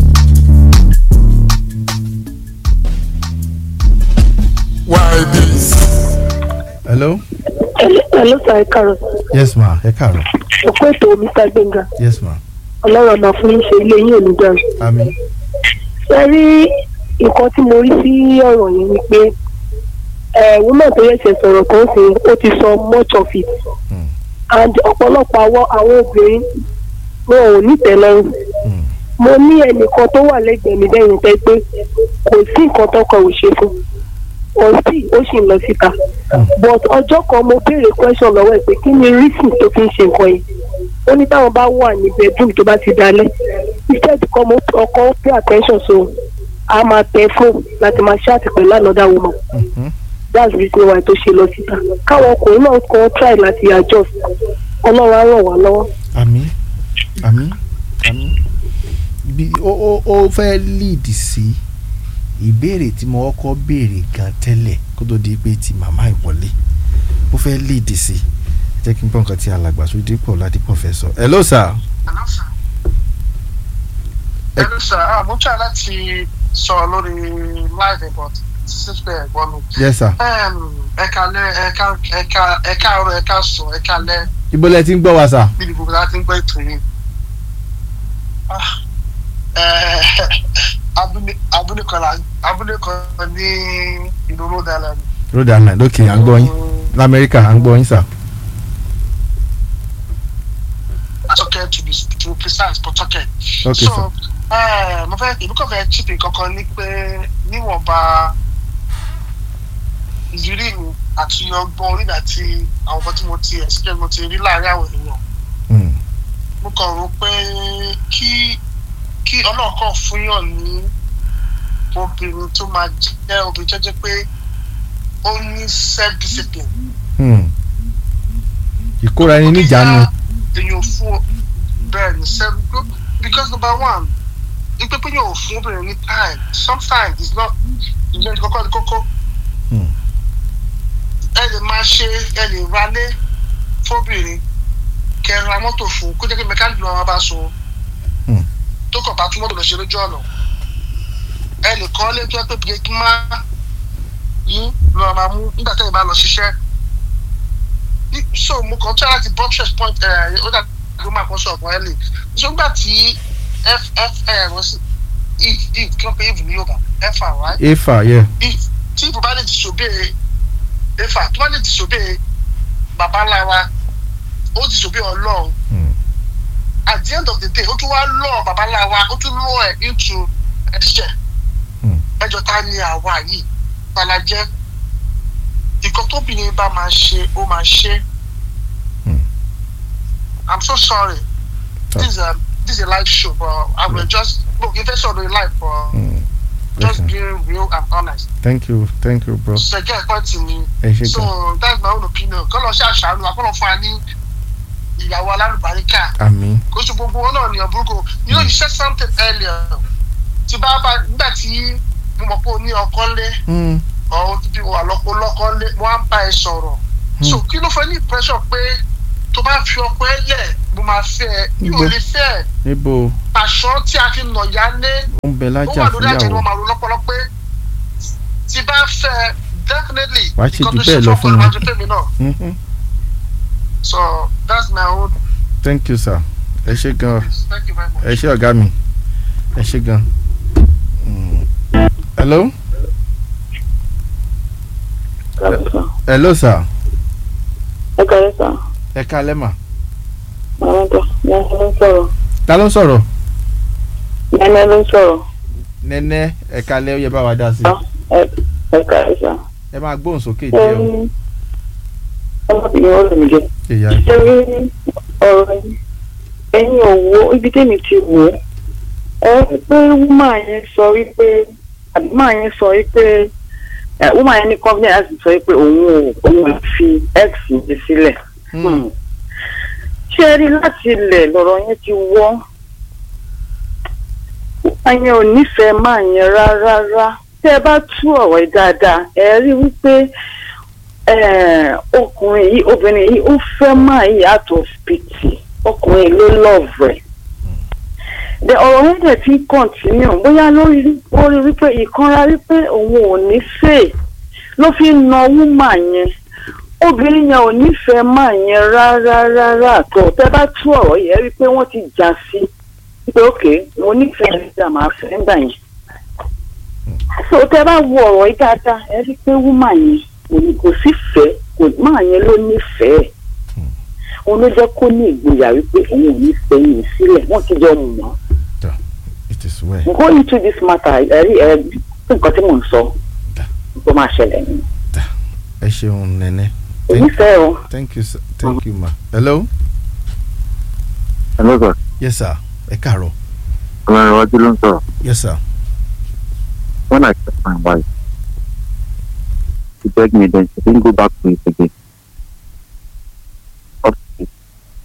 Speaker 5: why this.
Speaker 2: hello
Speaker 9: Hello sir, ẹ káàárọ̀.
Speaker 2: yes ma ẹ káàárọ̀
Speaker 9: Òkú ètò Mr. Gbẹ̀ngà.
Speaker 2: yes ma
Speaker 9: Ọlọ́run ọ̀nà fún yín ṣe ilé yín ò ní dàrú.
Speaker 2: àmín
Speaker 9: Ṣé rí nǹkan tí mo rí sí ọ̀rọ̀ yẹn ni pé ẹ̀ woman tó yẹ̀ṣẹ̀ sọ̀rọ̀ kan sí ó ti sọ much of it.
Speaker 2: Hmm.
Speaker 9: And ọ̀pọ̀lọpọ̀ àwọn àwọn obìnrin wọn ò ní tẹ́lọ́rùn.
Speaker 2: Hmm.
Speaker 9: Mo ní ẹnìkan tó wà lẹ́gbẹ̀ẹ́ mi lẹ́yìn tẹ́ pé kò sí nǹkan tọkọ ò ṣe fún. Ọ̀sì ó sì ń lọ síta. But ọjọ́ kan mo béèrè question lọ́wọ́ ẹ̀ pé kí ni reason tó fi ń ṣe nǹkan yẹn ó ní táwọn bá wà ní bedroom tó bá ti dalẹ̀ instead kọ́ mo ọkọ pay attention so a máa tẹ phone láti máa ṣáàtì pẹ̀lú another woman
Speaker 2: Mhm.
Speaker 9: that's the reason why tó ṣe lọ síta káwọn ọkùnrin náà kọ́ try láti adjust ọlọ́run á ràn wá lọ́wọ́.
Speaker 2: àmín àmín àmín bí ó ó ó fẹ́ lead sí ìbéèrè tí mo kọ́kọ́ béèrè gan tẹ́lẹ̀ kó tó di pé ti màmá ìwọlé ó fẹ́ lead sí jẹ́ kí n gbọ́ nǹkan tí alàgbà Ṣódípọ̀ Ládípọ̀ fẹ́ sọ hello sir
Speaker 3: ẹnu sà á mo try láti sọ̀rọ̀ lórí live but sísè ẹ̀gbọ́n mi.
Speaker 2: yes sir
Speaker 3: ẹ̀ka lẹ́ ẹ̀ka ẹ̀ka ẹ̀ka ọ̀rọ̀ ẹ̀ka sùn ẹ̀ka lẹ́
Speaker 2: ibo lẹ ti ń gbọ́ wa sir
Speaker 3: níbi gbogbo láti ń gbọ́ ètò yìí. Ah, eh, abúlé abúlé kan la abúlé kan ní ìlú Rhode Island.
Speaker 2: Rhode Island ok à ń gbọ́ yín lamẹ́ríkà à ń gbọ́ yín sir
Speaker 3: Pawtucket to be to be precise Pawtucket.
Speaker 2: ok
Speaker 3: so
Speaker 2: sir
Speaker 3: eh, mo fẹ́ èmi kàn fẹ́ chip kankan ní pé níwọ̀nba ìrírí mi àti ọgbọ́n orí mi àti àwọn nǹkan tí mo ti experience mo ti rí láàárín àwọn èèyàn
Speaker 2: Hmm.
Speaker 3: mo kàn rò pé kí kí ọlọ́ọ̀kan fúnyàn ní obìnrin tó máa jẹ́ obìnrin tó jẹ́ pé ó ní self discipline.
Speaker 2: Hmm. ìkóra ẹni níjàánu
Speaker 3: èèyàn fún bẹ́ẹ̀ ni self because number one ipe pé yóò fún obìnrin ní time sometimes it's not ìyẹn ní kọ́kọ́ ní kókó.
Speaker 2: Hmm.
Speaker 3: ẹ lè máa ṣe ẹ lè ralé fóbìnrin kẹ ra mọ́tò fún kó jẹ́ pé mẹkáníkì lọ́wọ́ bá so
Speaker 2: Hmm.
Speaker 3: tó kàn bá tún mọ́tò lọ ṣe lójú ọ̀nà ẹ lè kọ́ lé tó yẹ pé bíi má yín lọ́ọ́ máa mú nígbà tẹ́lẹ̀ bá lọ ṣiṣẹ́ Ní- so mo kàn try láti buttress point ẹ̀ ó dà tó máa kọ́ sọ̀rọ̀ ẹ̀ lè so nígbà tí f f ẹ̀ wọ́n sí if if kí wọ́n pe if ní Yorùbá f r right
Speaker 2: efa yeah
Speaker 3: if tí ìbò bá lè disobey efa tó bá lè disobey bàbá ńlá wa ó disobey ọlọ́run
Speaker 2: Hmm.
Speaker 3: at the end of the day ó tún wá lọ bàbá ńlá wa ó tún lọ ẹ̀ into ẹ̀ṣẹ̀
Speaker 2: Hmm.
Speaker 3: ẹjọ́ ta ni àwa yìí tala jẹ́ nǹkan tóbìnrin bá máa ṣe ó máa ṣe
Speaker 2: Hmm.
Speaker 3: i'm so sorry
Speaker 2: Oh.
Speaker 3: this is a this is a live show but i will just look if it's on the live but
Speaker 2: Hmm.
Speaker 3: just
Speaker 2: Okay.
Speaker 3: being real and honest
Speaker 2: thank you thank you bro
Speaker 3: ṣẹjẹ ẹ̀kọ́ tì mí
Speaker 2: ẹ ṣe
Speaker 3: so
Speaker 2: gan
Speaker 3: that's my own opinion kọ́ lọ sí àṣàlù àkọ́lọ́ fún wa ní ìyàwó alálùbáríkà
Speaker 2: àmín
Speaker 3: kó ṣe gbogbo wọn náà ní ọ̀bùrúkọ you know you said something earlier tí bá bá nígbà tí mo mọ̀ pé o ní ọkọ lé
Speaker 2: Hmm.
Speaker 3: ọ̀ o ti bí wà lọ́kọ lọ́kọ lé wọ́n á bá ẹ sọ̀rọ̀ so kí ló fẹ́ ní impression pé tó bá fi ọkọ ẹ lẹ̀ mo máa fẹ́ ẹ mi ò
Speaker 2: Níbo?
Speaker 3: lè fẹ́ ẹ
Speaker 2: níbo
Speaker 3: àṣọ tí a fi nà ya lé
Speaker 2: ó ń bẹ
Speaker 3: ó
Speaker 2: lájà
Speaker 3: wà lórí àjẹ́ ni
Speaker 2: fúnyàwó
Speaker 3: wọ́n máa ro lọ́pọ̀lọ́ pé tí bá fẹ́ ẹ definitely
Speaker 2: Wàá ṣe
Speaker 3: nǹkan
Speaker 2: jù
Speaker 3: tó
Speaker 2: bẹ́ẹ̀ lọ
Speaker 3: fọ́kọ
Speaker 2: fún
Speaker 3: ló
Speaker 2: mi.
Speaker 3: máa ṣe fẹ́mi náà
Speaker 2: Mhm.
Speaker 3: so that's my own
Speaker 2: thank you sir ẹ ṣe gan
Speaker 3: thank you very much.
Speaker 2: ẹ ṣe ọ̀gá mi ẹ ṣe gan. Mm. hello hello sir
Speaker 10: ẹ kàlẹ́ sà
Speaker 2: ẹ kálẹ́ mà
Speaker 10: màmá tó yẹn ló ń sọ̀rọ̀
Speaker 2: ta ló ń sọ̀rọ̀
Speaker 10: yẹn ló ń sọ̀rọ̀
Speaker 2: nẹ́nẹ́ ẹ kálẹ́ ó yẹ bá wa dá sí
Speaker 10: ẹ ẹ kàlẹ́ sà.
Speaker 2: ẹ máa gbóhùn sókè
Speaker 10: ẹ
Speaker 2: díẹ̀ o
Speaker 10: ní ọmọbìnrin ó lè mí jẹ.
Speaker 2: ìyá
Speaker 10: ṣé rí ọ̀rọ̀ yìí ẹ̀yin ò wo ibi tèmi ti wò ó ẹ rí pé wúmà yẹn sọ wípé àbí wúmà yẹn sọ wípé ẹ wúmà yẹn ní company láti sọ wípé òun ò òun ò fi x yẹn sílẹ̀.
Speaker 2: Hmm.
Speaker 10: ṣé ẹ rí láti ilẹ̀ lọ̀rọ̀ yẹn ti wọ́ wúmà yẹn ò nífẹ̀ẹ́ máa yẹn rárá rárá tẹ́ ẹ bá tú ọ̀rọ̀ yìí dáadáa ẹ rí wípé eh, ọkùnrin yìí obìnrin yìí ó fẹ́ máa yí out of pity ọkùnrin ló love rẹ̀ the ọ̀rọ̀ yẹn dẹ̀ ti ń continue bóyá lórí ó rí wípé ìkanra wípé òun ò ní fè ló fi ń na wúmà yẹn obìnrin yẹn ò nífẹ̀ẹ́ máa yẹn rárá rárá àtọ̀ tẹ́ bá tú ọ̀rọ̀ yẹn rí pé wọ́n ti jà sí pé ok mo nífẹ̀ẹ́ nígbà máa fẹ́ nígbà yẹn so tẹ́ bá wo ọ̀rọ̀ yìí dáadáa ẹ rí pé wúmà yẹn kò ní kò sí fẹ́ kò máa yẹn ló nífẹ̀ẹ́ òun ló jẹ́ kó ní ìgboyà wípé òun ò ní fẹ́yìn sílẹ̀ wọ́n ti jọ mọ̀
Speaker 2: it is well
Speaker 10: go into this matter ẹ rí ẹ nǹkan tí mò ń sọ tó máa ṣẹlẹ̀ ni
Speaker 2: ẹ ṣeun nẹ́nẹ́
Speaker 10: èmi fẹ́ o.
Speaker 2: thank you sir thank you ma hello
Speaker 1: hello sir
Speaker 2: yes sir ẹ káàárọ̀
Speaker 1: ọlọ́run iwájú ló ń sọ̀rọ̀
Speaker 2: yes sir
Speaker 1: when I met my wife she begged me then she didn't go back to it again Up to it.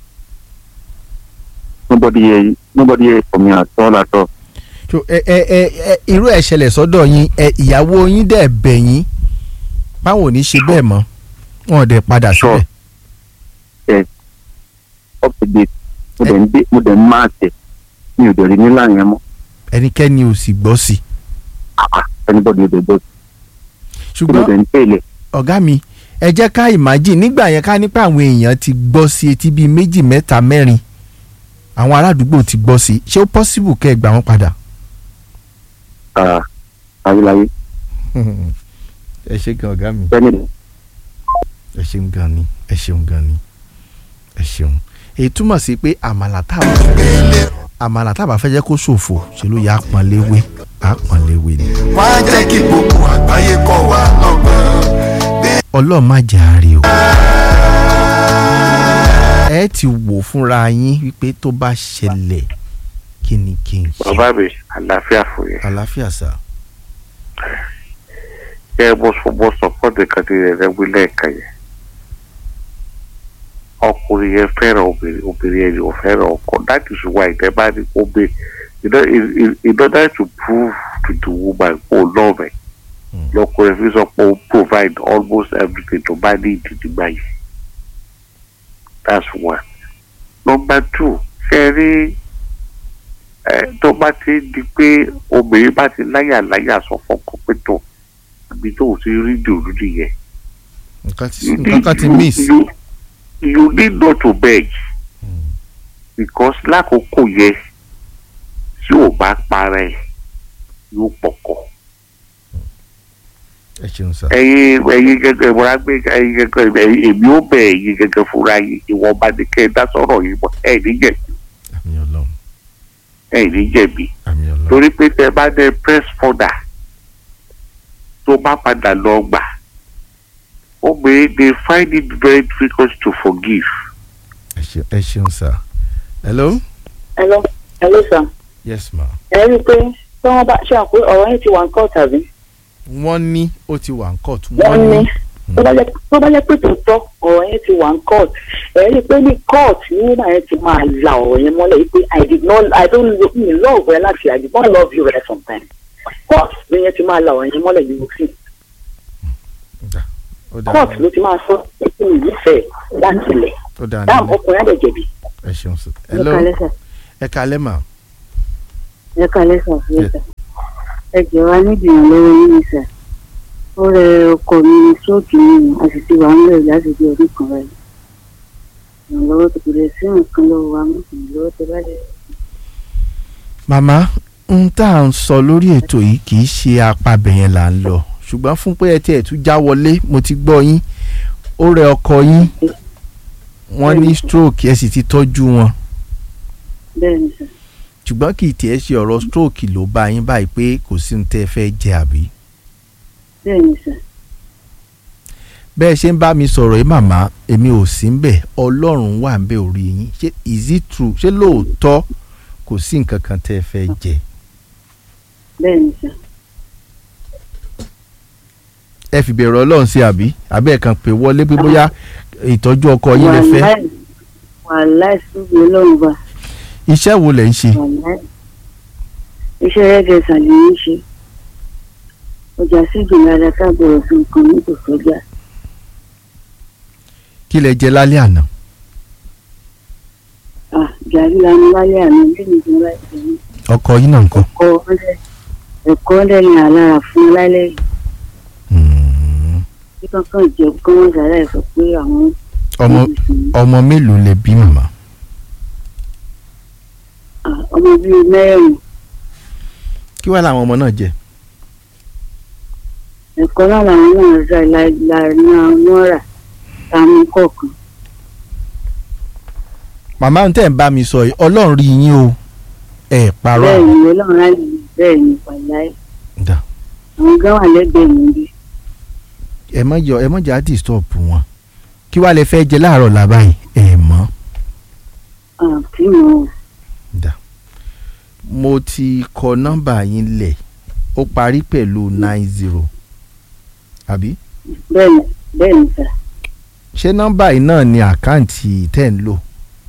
Speaker 1: nobody here nobody here for me at all at all
Speaker 2: so ẹ ẹ ẹ ẹ irú ẹ̀ ṣẹlẹ̀ sọ́dọ̀ yín ẹ ìyàwó yín dẹ̀ bẹ̀ yín báwo ní ṣe bẹ́ẹ̀ mọ́ wọn ò dẹ̀ padà
Speaker 1: Sure.
Speaker 2: síbẹ̀
Speaker 1: up to date mo dẹ̀ ń dé mo dẹ̀ ń máa tẹ̀ mi ò dẹ̀ rí nílà yẹn mọ́
Speaker 2: ẹnikẹ́ni ò sì gbọ́ sí i
Speaker 1: Ah, anybody ò dẹ̀ gbọ́ mo
Speaker 2: ṣùgbọ́n
Speaker 1: dẹ̀ ń tẹ̀lé
Speaker 2: ọ̀gá mi ẹ jẹ́ ká imagine nígbà yẹn ká nípa àwọn èèyàn ti gbọ́ sí etí bíi méjì mẹ́ta mẹ́rin àwọn aládùúgbò ti gbọ́ sí ṣé ó possible kẹ́ ẹ gbà wọ́n padà.
Speaker 1: ayélujáyé
Speaker 2: ẹ ṣe gan ọ̀gá mi
Speaker 1: bẹ́ẹ̀ni
Speaker 2: ẹ ṣeun gan ni ẹ ṣeun gan ni ẹ ṣeun èyí túmọ̀ sí pé àmàlà tá a bá fẹ́ àmàlà tá a bá fẹ́ jẹ́ kó ṣòfò ṣe ló yà á pọ́n léwé á pọ́n léwé ni.
Speaker 11: wá jẹ́ kí gbogbo àgbáyé kọ́ wa lọ́gbọ́n.
Speaker 2: ọlọ́run má jẹ́ àárẹ̀ o. ẹ ti wò fúnra yín wípé tó bá ṣẹlẹ̀ kí ni kí n ṣe.
Speaker 12: bàbá mi àlàáfíà fún yẹn
Speaker 2: àlàáfíà sà.
Speaker 12: kẹ ẹ bó sọ bó sọ fọdù kan ti rẹ wí lẹ́ẹ̀kan yẹn ọkùnrin yẹn fẹ́ràn obìnrin obìnrin yẹn yóò fẹ́ràn ọkọ that is why ìtẹ́ bá ní kó gbé in order- in- in- in order to prove to the woman kó love ẹ lọkùnrin fi sọ pé ó provide almost everything tó bá ní ìdìdìgbà yìí that's one number two ṣe rí ẹ tó bá ti di pé obìnrin bá ti láyà láyà sọ fọkàn pé tó àbí tó ò ti rí dòdò nìyẹn
Speaker 2: nǹkan ti nǹkan kan ti miss.
Speaker 12: you, you need not to beg because lákòókò yẹn tí ò bá para ẹ yóò pọkọ
Speaker 2: ẹ ṣeun sà.
Speaker 12: ẹyin ẹyin gẹ́gẹ́ ìwọra gbé ẹyin gẹ́gẹ́ ẹyin èmi ò bẹ ẹyin gẹ́gẹ́ fúnra yìí ìwọ̀nba ni kẹ́ ẹ dá sọ̀rọ̀ yìí mọ́ ẹ ní jẹ̀bi
Speaker 2: àmì ọlọ́run
Speaker 12: ẹ ní jẹ̀bi
Speaker 2: àmì ọlọ́run.
Speaker 12: torí pé tẹ bá dé press further tó bá padà lọ gbà obìnrin they find it very difficult to forgive.
Speaker 2: ẹ ṣe- ẹ ṣeun sà. hello.
Speaker 10: hello hello sir
Speaker 2: yes ma.
Speaker 10: ẹ rí i pé tí wọ́n bá ṣe àpò ọ̀rọ̀ yẹn ti wà ń kọ́ tàbí
Speaker 2: wọ́n ní ó ti wà ń court.
Speaker 10: wọ́n ní tó bá jẹ́ tó bá jẹ́ pé tòótọ́ ọ̀rọ̀ yẹn ti wà ń court ẹ rí i pé ní court ní wúmà yẹn ti máa la ọ̀rọ̀ yẹn mọ́lẹ̀ yìí pé i did not i don't lo- me love ẹ láti i did not love you ẹ sometimes court ní yẹn ti máa la ọ̀rọ̀ yẹn mọ́lẹ̀ yìí sí
Speaker 2: Ó dáa.
Speaker 13: court ló ti máa sọ pé kí ni ìfẹ́ láti ilẹ̀
Speaker 2: ó dáa
Speaker 13: dáàmú
Speaker 2: nínú
Speaker 13: ọkùnrin á lè jẹ̀bi.
Speaker 2: ẹ ṣeun sí.
Speaker 14: ẹ
Speaker 2: hello
Speaker 14: kalẹ́ sà
Speaker 2: ẹ kalẹ́ mà.
Speaker 14: ẹ kalẹ́ sà fún mi sà ẹ jẹ́ wa níbi ìrànlọ́wọ́ yín ni sà ó rẹ ọkọ mi ní stroke mi a sì ti wà ń lẹ̀ láti di ọdún kan rẹ̀ ìrànlọ́wọ́ tó kéré sí nǹkan lọ́wọ́ wa mú ìrànlọ́wọ́ tó bá lẹ̀.
Speaker 2: màmá n tá à ń sọ lórí ètò yìí kì í ṣe apabẹ̀ yẹn là ń lọ ṣùgbọ́n fún pé ẹ tiẹ̀ tún já wọlé mo ti gbọ́ yín ó rẹ ọkọ yín wọ́n ní stroke ẹ sì ti tọ́jú wọn
Speaker 14: bẹ́ẹ̀ ni sà
Speaker 2: ṣùgbọ́n kì í tiẹ̀ ṣe ọ̀rọ̀ stroke ló bá yín báyìí pé kò sí ní tẹ́ ẹ fẹ́ jẹ àbí.
Speaker 14: bẹ́ẹ̀ ni sà
Speaker 2: bẹ́ẹ̀ ṣe ń bá mi sọ̀rọ̀ yìí màmá èmi ò sí ń bẹ̀ ọlọ́run wà ń bẹ̀ orí yín ṣé is it true ṣé lóòótọ́ kò sí nǹkan kan tẹ́ ẹ fẹ́ jẹ.
Speaker 14: bẹ́ẹ̀ ni sà
Speaker 2: ẹ fi bẹ̀rù ọlọ́run sí àbí àbí ẹ̀ kàn pé wọlé pé bóyá ìtọ́jú ọkọ yín lè fẹ́
Speaker 14: Wàláì- wàláì síbi ọlọ́run bá
Speaker 2: iṣẹ́ wo lẹ̀ ń ṣe
Speaker 14: wàláì iṣẹ́ rẹ́gẹ̀ sàlẹ̀ ń ṣe ọjà sígi lára káàbọ̀rọ̀ fún nǹkan ní kò sọ́jà
Speaker 2: kí lẹ jẹ lálẹ́ àná
Speaker 14: ah gàrí lanu wálé àná bí mi ti láì jẹ ní
Speaker 2: ọkọ yín náà ńkọ́
Speaker 14: ẹ̀kọ́ ọ̀lẹ́ ẹ̀kọ́ ọ̀lẹ́ ni àlára fún lálẹ́ yìí bí kankan jẹ́ kí wọ́n sàrà ẹ̀ sọ pé àwọn
Speaker 2: ọmọ ọmọ mélòó lẹ bí màmá
Speaker 14: ah, ọmọ bíi mẹ́rin
Speaker 2: kí wàá làwọn ọmọ náà jẹ
Speaker 14: ẹ̀kọ́ náà làwọn náà rà láàrin àwọn rà táwọn kọ̀ọ̀kan
Speaker 2: màmá ń tẹ̀ ń bá mi sọ yìí ọlọ́run rí yín o ẹ̀ parọ́
Speaker 14: bẹ́ẹ̀ ni ọlọ́run á lè bẹ́ẹ̀ ni pàláì
Speaker 2: Dà.
Speaker 14: àwọn gán wà lẹ́gbẹ̀ẹ́ mi bí
Speaker 2: ẹ mọ yọ ẹ mọ jà disturb wọn kí wàá lẹ fẹ́ jẹ láàárọ̀ làbá yìí ẹ mọ̀
Speaker 14: àti mo
Speaker 2: mo ti kọ nọ́mbà yín lẹ̀ ó parí pẹ̀lú nine zero àbí
Speaker 14: bẹ́ẹ̀ ni bẹ́ẹ̀ ni sà
Speaker 2: ṣé nọ́mbà yìí náà ni àkáǹtì tẹ́ ń lò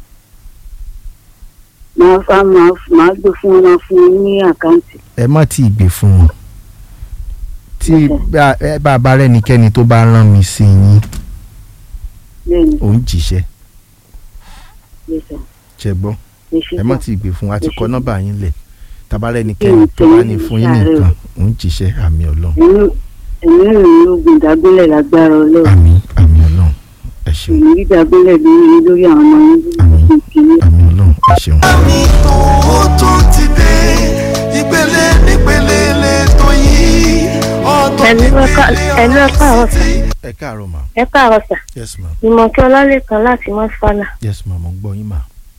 Speaker 14: máa fa máa máa gbé fún wọn máa fún wọn ní àkáǹtì
Speaker 2: ẹ má tí ì gbé fún wọn tí bá- ẹ bá bá rẹ́nikẹ́ni tó bá rán mi sí yín
Speaker 14: bẹ́ẹ̀ ni
Speaker 2: òun jíṣẹ́
Speaker 14: bẹ́ẹ̀ sà
Speaker 2: ṣe gbọ́
Speaker 14: ẹ ṣe
Speaker 2: ẹ má
Speaker 14: sà
Speaker 2: tí ì gbé fún wa àti
Speaker 14: Ẹ
Speaker 2: kọ
Speaker 14: ṣe.
Speaker 2: nọ́mbà yín lẹ̀ tabarẹ́ ẹnikẹ́ni
Speaker 14: Ẹ
Speaker 2: tó bá
Speaker 14: tẹ̀lé
Speaker 2: ní
Speaker 14: mi
Speaker 2: fún yín
Speaker 14: ṣàárẹ̀ o.
Speaker 2: nìkan òun jíṣẹ́ àmì ọlọ́run
Speaker 14: ẹ̀mí ẹ̀mí ìròyìn ogun ìdágbélẹ̀ lágbára ọlọ́run
Speaker 2: àmì àmì ọlọ́run ẹ ṣeun
Speaker 14: èmi ìdágbélẹ̀ lórí lórí àwọn ọmọ yín ní kìíní.
Speaker 2: àmì ọlọ́run ẹ ṣeun.
Speaker 11: ó tún ti dé ìpele nípele lẹ́tọ̀ yìí ọ̀tọ̀
Speaker 8: ẹ̀lú ẹ̀ka ẹ̀lú ẹ̀ka àrọ̀ sà
Speaker 2: ẹ káàárọ̀ mà
Speaker 8: ẹ̀ka àrọ̀ sà
Speaker 2: yes ma
Speaker 8: ìmọ̀kẹ́ ọlálẹ́kan láti mọ́sálà
Speaker 2: yes ma mo gbọ́ yín mà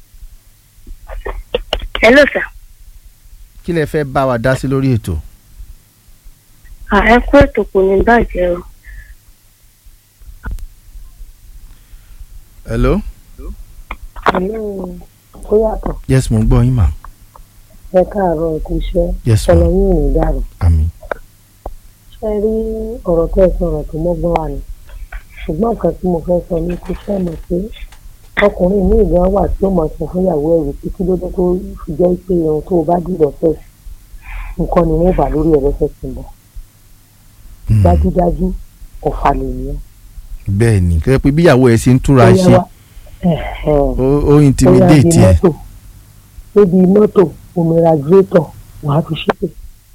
Speaker 8: ẹ̀lú sà
Speaker 2: kí lẹ fẹ́ bá wa dá sí lórí ètò
Speaker 8: à ẹ kú ètò kò ní bàjẹ́ o
Speaker 2: hello
Speaker 15: Hello, ó yàtọ̀
Speaker 2: yes mo gbọ́ yín mà
Speaker 15: ẹ káàárọ̀ ẹ̀kú iṣẹ́
Speaker 2: Yes, ma'am.
Speaker 15: ọ̀nà yín ò ní dàrú.
Speaker 2: àmì
Speaker 15: ṣe rí ọ̀rọ̀ tẹ́ ẹ sọ̀rọ̀ tó mọ́gbọ́n wà ní ṣùgbọ́n nǹkan tí mo fẹ́ sọ ní kó fẹ́ mọ̀ pé ọkùnrin ní ìgbà wà tí ó máa sọ fún ìyàwó ẹ̀rù pé kí ló dé tó fi jẹ́ pé irun tó o bá dìrọ̀ fẹ́ nǹkan ni wọ́n bà lórí ẹ̀rọ fẹ́ sí bọ̀ dájúdájú ọ̀fà lènìyàn.
Speaker 2: bẹ́ẹ̀ ni kẹ́ pé bíyàwó ẹ ṣe ń túra ṣe ó ó intimidate ẹ
Speaker 15: níbi mọ́tò omi radiator wàá fi ṣépè.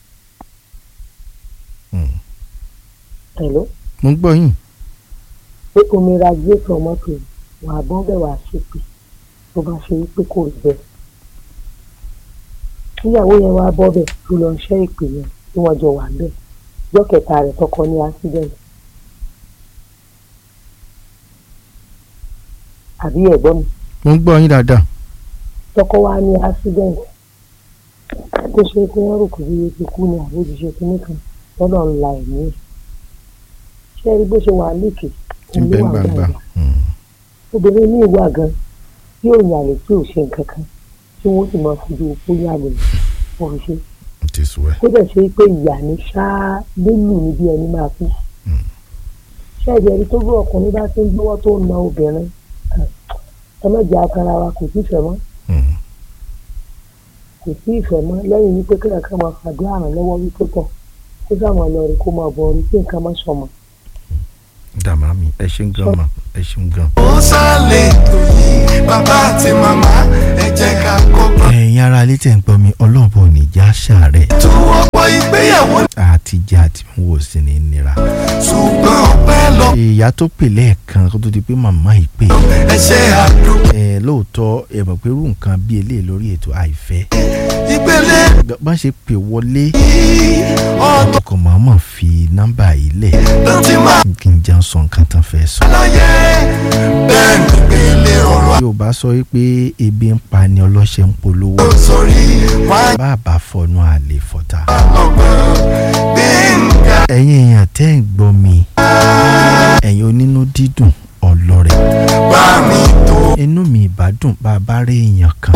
Speaker 15: Hello?
Speaker 2: mo ń gbọ́ yín
Speaker 15: pé omi radiator mọ́tò wà á bọ́n bẹ̀ wá ṣépè tó bá ṣe wípé kò rí bẹ́ẹ̀. níyàwó yẹn wá bọ́ bẹ̀ tó lọ ṣẹ́ ìpè yẹn tí wọ́n jọ wà bẹ́ẹ̀ ọjọ́ kẹta rẹ̀ tọkọ ní accident. àbí ẹ̀gbọ́n mi
Speaker 2: mo ń gbọ́ yín dáadáa
Speaker 15: tọkọ wa ní accident tó ṣe pé wọ́n rò kó bí ti kú ní àbójúṣe kínní kan lọ́dọ̀ ńlá ẹ̀mí ẹ̀ ṣé ẹ rí bó ṣe wà lékè
Speaker 2: tí ń bẹ́ ń gbàgbà
Speaker 15: obìnrin ní ìwà gan tí ò yàlè tí ò ṣe nǹkan kan tí wọ́n sì máa fojú opó yàlè wọ́n fi ṣe
Speaker 2: ti sùn ẹ
Speaker 15: kó dẹ̀ ṣe pé ìyá ní ṣáá lílù ní bí ẹni máa kú ṣé ẹ̀jẹ̀ rí tó bí ọkùnrin bá ti ń gbọ́wọ́ tó ń na obìnrin ẹ má jẹ́ akara wa kò sí ìfẹ́ mọ́ kò sí ìfẹ́ mọ́ lẹ́yìn wípé kéèyàn kan máa fàdúrà ràn lọ́wọ́ wípé tọ̀ kó sàmọ̀ lọ rí kó máa bọ̀ rí pé nǹkan má sọmọ
Speaker 2: dàmá mi ẹ ṣeun gan ma ẹ ṣeun gan.
Speaker 11: ó sálẹ̀ tó yí bàbá àti màmá ẹ jẹ́ ká kọ́gbọ́n.
Speaker 2: ẹ̀yin ara ilé tẹ̀ ń gbọ́ mi ọlọ́ọ̀bọ ní ìjà ṣàárẹ̀
Speaker 11: tó ọ̀pọ̀ ìgbéyàwó
Speaker 2: àti jẹ́ àti wò sí ní nira.
Speaker 11: ṣùgbọ́n ọpẹ́ lọ
Speaker 2: ìyá tó pè lẹ́ẹ̀kan kó tó di pé màmá yìí pè.
Speaker 11: ẹ ṣe àdúgbò
Speaker 2: ẹ lóòótọ́ ẹ mọ̀ pé irú nǹkan bí eléyìí lórí ètò àìfẹ́.
Speaker 11: ìpele
Speaker 2: bá ṣe pè wọlé
Speaker 11: ọ̀tọ̀
Speaker 2: ọkọ̀ màmá fi nọ́mbà yìí lẹ̀
Speaker 11: ló ti máa
Speaker 2: kí n jẹun sọ nǹkan tán fẹ́ sọ.
Speaker 11: láyé bẹ́ẹ̀ ni ìpele ọ̀rọ̀
Speaker 2: Yorùbá sọ wípé ebi ń pa ni ọlọ́ṣẹ́ ń polówó.
Speaker 11: àsọ̀rí wá
Speaker 2: bàbá fọnú àlè fọta.
Speaker 11: lọ́gbọ̀n gbẹ̀ngà
Speaker 2: ẹ̀yin èèyàn tẹ́ ń gbọ́ mi ẹ̀yin onínú dídùn ọlọ́rẹ̀
Speaker 11: bá mi tó
Speaker 2: inú mi ìbádùn bá a bá rí èèyàn kan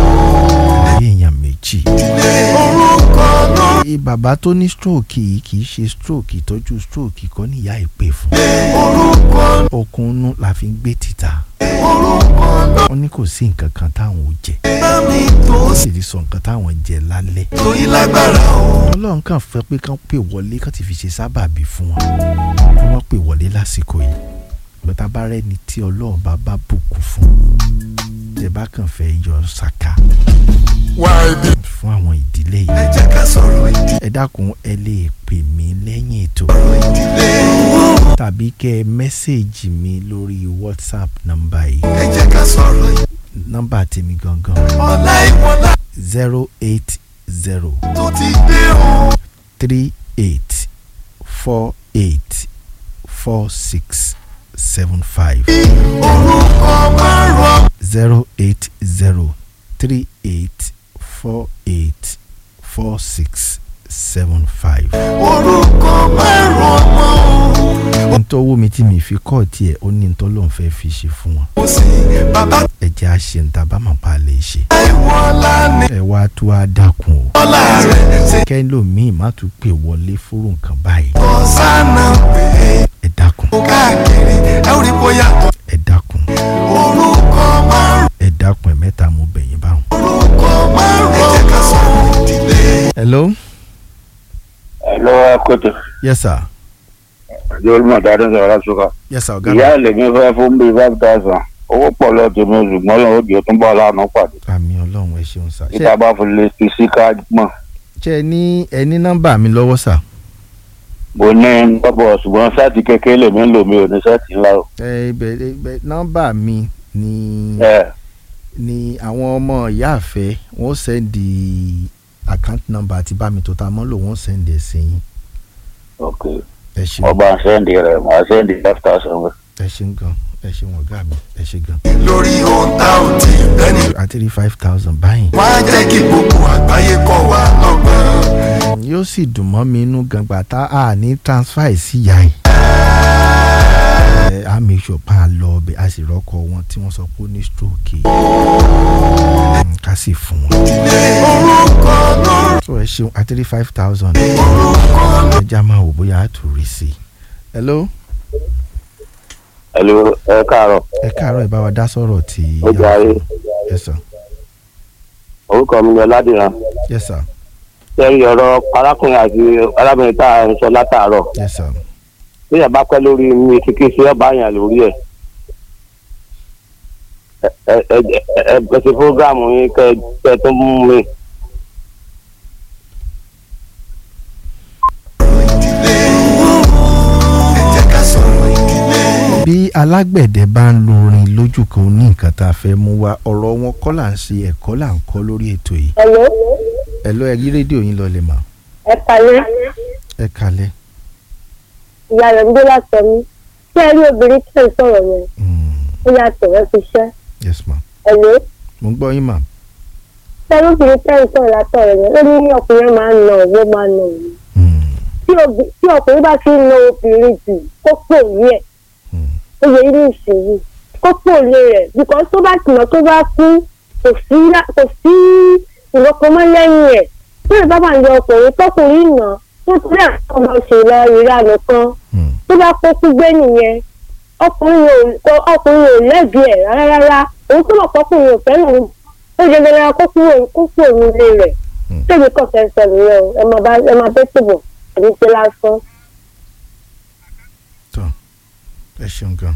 Speaker 2: rí èèyàn méjì.
Speaker 11: orúkọ náà
Speaker 2: Ẹ, bàbá tó ní stroke yìí kì í ṣe stroke ìtọ́jú stroke kọ́ níyà ìpè fún.
Speaker 11: orúkọ
Speaker 2: okun inú la fi ń gbé títà.
Speaker 11: orúkọ náà
Speaker 2: wọ́n ní kò sí nǹkan kan táwọn ò jẹ.
Speaker 11: bá mi tó
Speaker 2: wọ́n sì ti sọ nǹkan táwọn jẹ lálẹ́.
Speaker 11: tó yí lágbára o
Speaker 2: ọlọ́run kàn fẹ́ pé kán pè wọlé kán ti fi ṣe sábàbí fún wọn bí wọ́n pè wọlé lásìkò yìí bàtà bá rẹ́ni tí ọlọ́run bá bá bùkún fún tẹ bá kàn fẹ́ yọ ṣàkà
Speaker 11: wá ibi
Speaker 2: fún àwọn ìdílé
Speaker 11: ẹ
Speaker 2: yìí
Speaker 11: jẹ́ ká sọ̀rọ̀ ìdí
Speaker 2: ẹ dákun ẹ lè pè mí lẹ́yìn ètò
Speaker 11: ìdílé
Speaker 2: tàbí kẹ́ ẹ mẹ́sẹ̀gì mi lórí whatsapp nọ́mbà yìí
Speaker 11: ẹ jẹ́ ká sọ̀rọ̀ ìdí
Speaker 2: nọ́mbà tèmi gangan
Speaker 11: ọ̀la ìwọ̀nla
Speaker 2: zero eight zero
Speaker 11: tó ti dé o
Speaker 2: three eight four eight four six seven five
Speaker 11: orúkọ márùn
Speaker 2: zero eight zero three eight four eight four six seven five.
Speaker 11: orúkọ márùn ọmọ o
Speaker 2: ntọ́wọ́ mi tí mi fi kọ́ tiẹ̀ ó ní ntọ́ ló ń fẹ́ fi ṣe fún wọn.
Speaker 11: kò sí bàbá
Speaker 2: ẹ̀jẹ̀ á ṣe níta bá máa bá a lè ṣe.
Speaker 11: ìwọ̀nla ní
Speaker 2: ẹ wá tó a dákun o.
Speaker 11: ọ̀la rẹ̀ ṣe
Speaker 2: kẹ́lòmíì má tún pè wọlé fúrú nǹkan báyìí.
Speaker 11: ọ̀sánà pé
Speaker 2: ẹ dákun
Speaker 11: ó káàkiri ẹ ò rí bóyá tó
Speaker 2: ẹ dákun
Speaker 11: orúkọ márùn
Speaker 2: ẹ dákun ẹ mẹ́ta mo bẹ̀yìn báwọn.
Speaker 11: orúkọ márùn ẹ jẹ́ ká sọ̀rọ̀ ìdílé.
Speaker 2: hello
Speaker 16: Hello, Akoto.
Speaker 2: yes sir
Speaker 16: Jọ́lú Mọ̀tàdé sọ̀rọ̀ lásùkà.
Speaker 2: yes sir ọ̀gá
Speaker 16: Ìyá ìlẹ̀ mi fẹ́ fún bíi five thousand. Owó pọ̀ lọ tèmi ṣùgbọ́n lọ́wọ́ òjò tó ń bọ̀ lánàá pàdé.
Speaker 2: àmì ọlọ́run ẹ ṣeun sir.
Speaker 16: Níta bá fi lè fi sí káàdì mọ̀.
Speaker 2: ṣé ẹ ní ẹ ní nọ́mbà mi lọ́wọ́ sà.
Speaker 16: Mo ní nọ́bọ̀ ṣùgbọ́n sáàtì kékeré lèmi ń lò mí ò ní sáàtì ńlá o.
Speaker 2: ẹ ibẹ̀ ibẹ̀ nọ́mbà mi ni
Speaker 16: Ẹ
Speaker 2: ni àwọn ọmọ ìyá àfẹ́ wọ́n sẹ́ndì account number àti bámi tó ta mọ́ lò wọ́n sẹ́ndì ẹ̀ sí yín.
Speaker 16: ok.
Speaker 2: ẹ ṣeun
Speaker 16: Ọba sẹ́ndì rẹ̀ màá sẹ́ndì five thousand.
Speaker 2: ẹ ṣeun gan ẹ ṣeun ọ̀gá mi ẹ ṣe gan.
Speaker 11: lórí ohun tá ò tí ì bẹ́ni
Speaker 2: àti rí five thousand báyìí.
Speaker 11: wá jẹ́ kí gbogbo àgbáyé kọ́ wa lọ́gbọ́n.
Speaker 2: yóò sì dùn mọ́ mi inú gbàngbà tá a ní transfer ẹ̀ sí ìyá yìí. ẹ á make sure pa á lọ ọbẹ̀ a sì rọ́kọ̀ wọn tí wọ́n sọ pé ó ní stroke. Mm, ká sì fún wọn.
Speaker 11: orúkọ náà
Speaker 2: so ẹ ṣeun àti rí five thousand.
Speaker 11: orúkọ náà
Speaker 2: ẹ já máa wò bóyá a tún rí sí i. hello
Speaker 16: Hello, ẹ káàárọ̀.
Speaker 2: ẹ káàárọ̀ ẹ bá wa dá sọ̀rọ̀ tí.
Speaker 16: Ó jẹ́ ayé.
Speaker 2: yes sir
Speaker 16: Orúkọ mi ni Ọládìran.
Speaker 2: yes sir
Speaker 16: Sẹ́yìn ọ̀rọ̀ arákùnrin àti arábìnrin tá à ń sọ látàárọ̀.
Speaker 2: yes sir.
Speaker 16: Bí ẹ bá pẹ́ lórí mi kíkí sí ọba àyàn lórí ẹ̀. Ẹ ẹ ẹ ẹ ẹ ṣe fúrógámù yín kẹ kẹ tó mú mi.
Speaker 11: ẹ jẹ́ ká sọ̀rọ̀ ìdílé.
Speaker 2: bí alágbẹ̀dẹ bá ń lo orin lójú kan ó ní nǹkan tá a fẹ́ mú wá ọ̀rọ̀ wọn kọ́ là ń ṣe ẹ̀kọ́ là ń kọ́ lórí ètò yìí.
Speaker 17: Hello,
Speaker 2: ẹ lọ ẹ yí rédíò yín lọlẹ̀ mà
Speaker 17: ẹ kalẹ́.
Speaker 2: ẹ kalẹ̀.
Speaker 17: Ìyá rẹ̀ ń gbé látọ̀ mí. Ṣé ẹ rí obìnrin tí ẹ̀ ń sọ̀rọ̀ yẹn? Ó yàtọ̀ ẹ fi ṣẹ́.
Speaker 2: yes ma
Speaker 17: Hello,
Speaker 2: mo ń gbọ́ yín mà.
Speaker 17: ṣé ẹ rí obìnrin tí ẹ̀ ń sọ̀rọ̀ látọ̀ rẹ̀ yẹn? Ó ní ọkùnrin máa ń na òwò máa ń na òwò. Tí obì- Tí ọkùnrin bá fi ń na obìnrin jù, kó pò ní ẹ̀. Ó yẹ inú ìṣèlú. Kó pò lé rẹ̀. Bìkọ́ tó bá tìǹà tó bá kú, kò sí lá- kò sí ìlọ́kọ̀ọ́mọ́ lẹ́yìn ẹ̀. Tí ìbá bá ń yọ ọkùnrin tọkùnrin nà, tó ti rí àwọn ọmọ òṣèlú ìranù kan tó bá kó kú gbé nìyẹn ọkùnrin ò ọkùnrin ò lẹ́bi ẹ̀ rárá rárá òun tó mọ̀ pọ́kùnrin ò fẹ́ràn òun ó jẹ́ dandan kó kúrò kó kúrò nílé rẹ̀ tóbi kọ̀ fẹ́ sọ nìyẹn o ẹ máa bá ẹ máa bẹ́ tìbọ̀ àbí ṣe lásán.
Speaker 2: ẹ ṣeun gan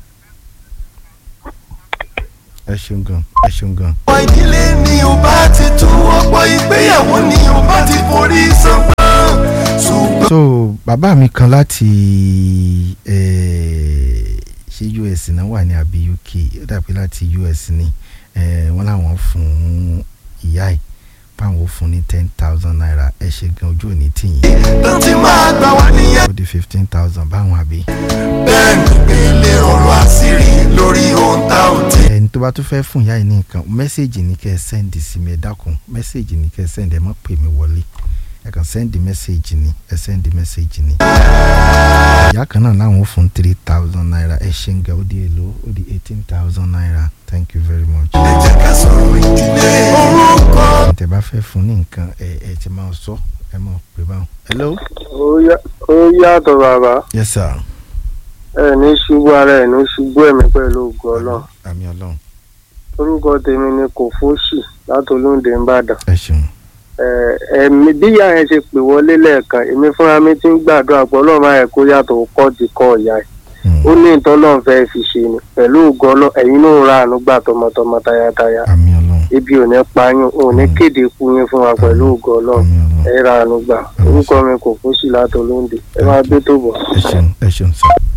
Speaker 2: ẹ ṣeun gan ẹ ṣeun gan.
Speaker 11: ọ̀pọ̀ ìdílé ni ò bá ti tú ọ̀pọ̀ ìgbéyàwó ni ò bá ti forí sanpọ́n ṣùgbọ́n.
Speaker 2: so bàbá mi kan láti eh, ṣé US náà wà ní àbí UK ó dàbí láti US ni eh, wọ́n làwọn fún ìyá ẹ̀ báwọn ò fún ní ten thousand naira ẹ ṣe gan ojú òní tìyín.
Speaker 11: tó ti máa gbà wá níyà.
Speaker 2: ó di fifteen thousand báwọn àbí.
Speaker 11: bẹ́ẹ̀ ni gbélé ọ̀rọ̀ àṣírí lórí ohun tá ò tí.
Speaker 2: ẹni tó bá tún fẹ́ fún ìyá yìí ní nǹkan mẹ́sẹ̀gì ní kẹ́ ẹ sẹ́ndì sí mi ẹ dákun mẹ́sẹ̀gì ní kẹ́ ẹ sẹ́ndì ẹ má pè mí wọlé ẹ kàn sẹ́ndì mẹ́sẹ̀gì ní ẹ sẹ́ndì mẹ́sẹ̀gì ní. ìyá kan náà láwọn ó fún three thousand naira ẹ ṣe ń ga ó di èlò ó di eighteen thousand naira thank you very much.
Speaker 11: ẹ jẹ́ ká sọ̀rọ̀ ìdílé orúkọ.
Speaker 2: tẹ́ bá fẹ́ fún ní nǹkan ẹ ẹ ti máa sọ ẹ máa pè báwọn. hello.
Speaker 18: ó yàtọ̀ bàbá
Speaker 2: yes sir.
Speaker 18: ẹ ní ṣubú ara ẹ ní ṣubú ẹ̀mí pẹ̀lú ògùn ọlọ́run
Speaker 2: àmì ọlọ́run.
Speaker 18: orúkọ tèmi ni kò fóṣì látolóńdè ńbàdàn
Speaker 2: ẹ ṣeun.
Speaker 18: ẹ̀mí bíyà yẹn ṣe pè wọlé lẹ́ẹ̀kan èmi fúnra mi ti ń gbàdúrà pé ọlọ́run máa yẹ kó yàtọ̀ ó kọ́ ti kọ́ ìyá ẹ̀ ó ní ìtọ́lọ́run fẹ́ fi ṣe ni pẹ̀lú ògùn ọlọ́run ẹ̀yin náà ń ra àánú gbà tọmọtọmọ tayátayá ibi ò ní pa yín ò ní kéde ikú yín fún wa pẹ̀lú ògùn ọlọ́run ẹ̀ ra àánú gbà orúkọ mi kò fóṣì látolóńdè ẹ máa gbé tó bọ̀.
Speaker 2: ẹ ṣeun ẹ ṣeun sir.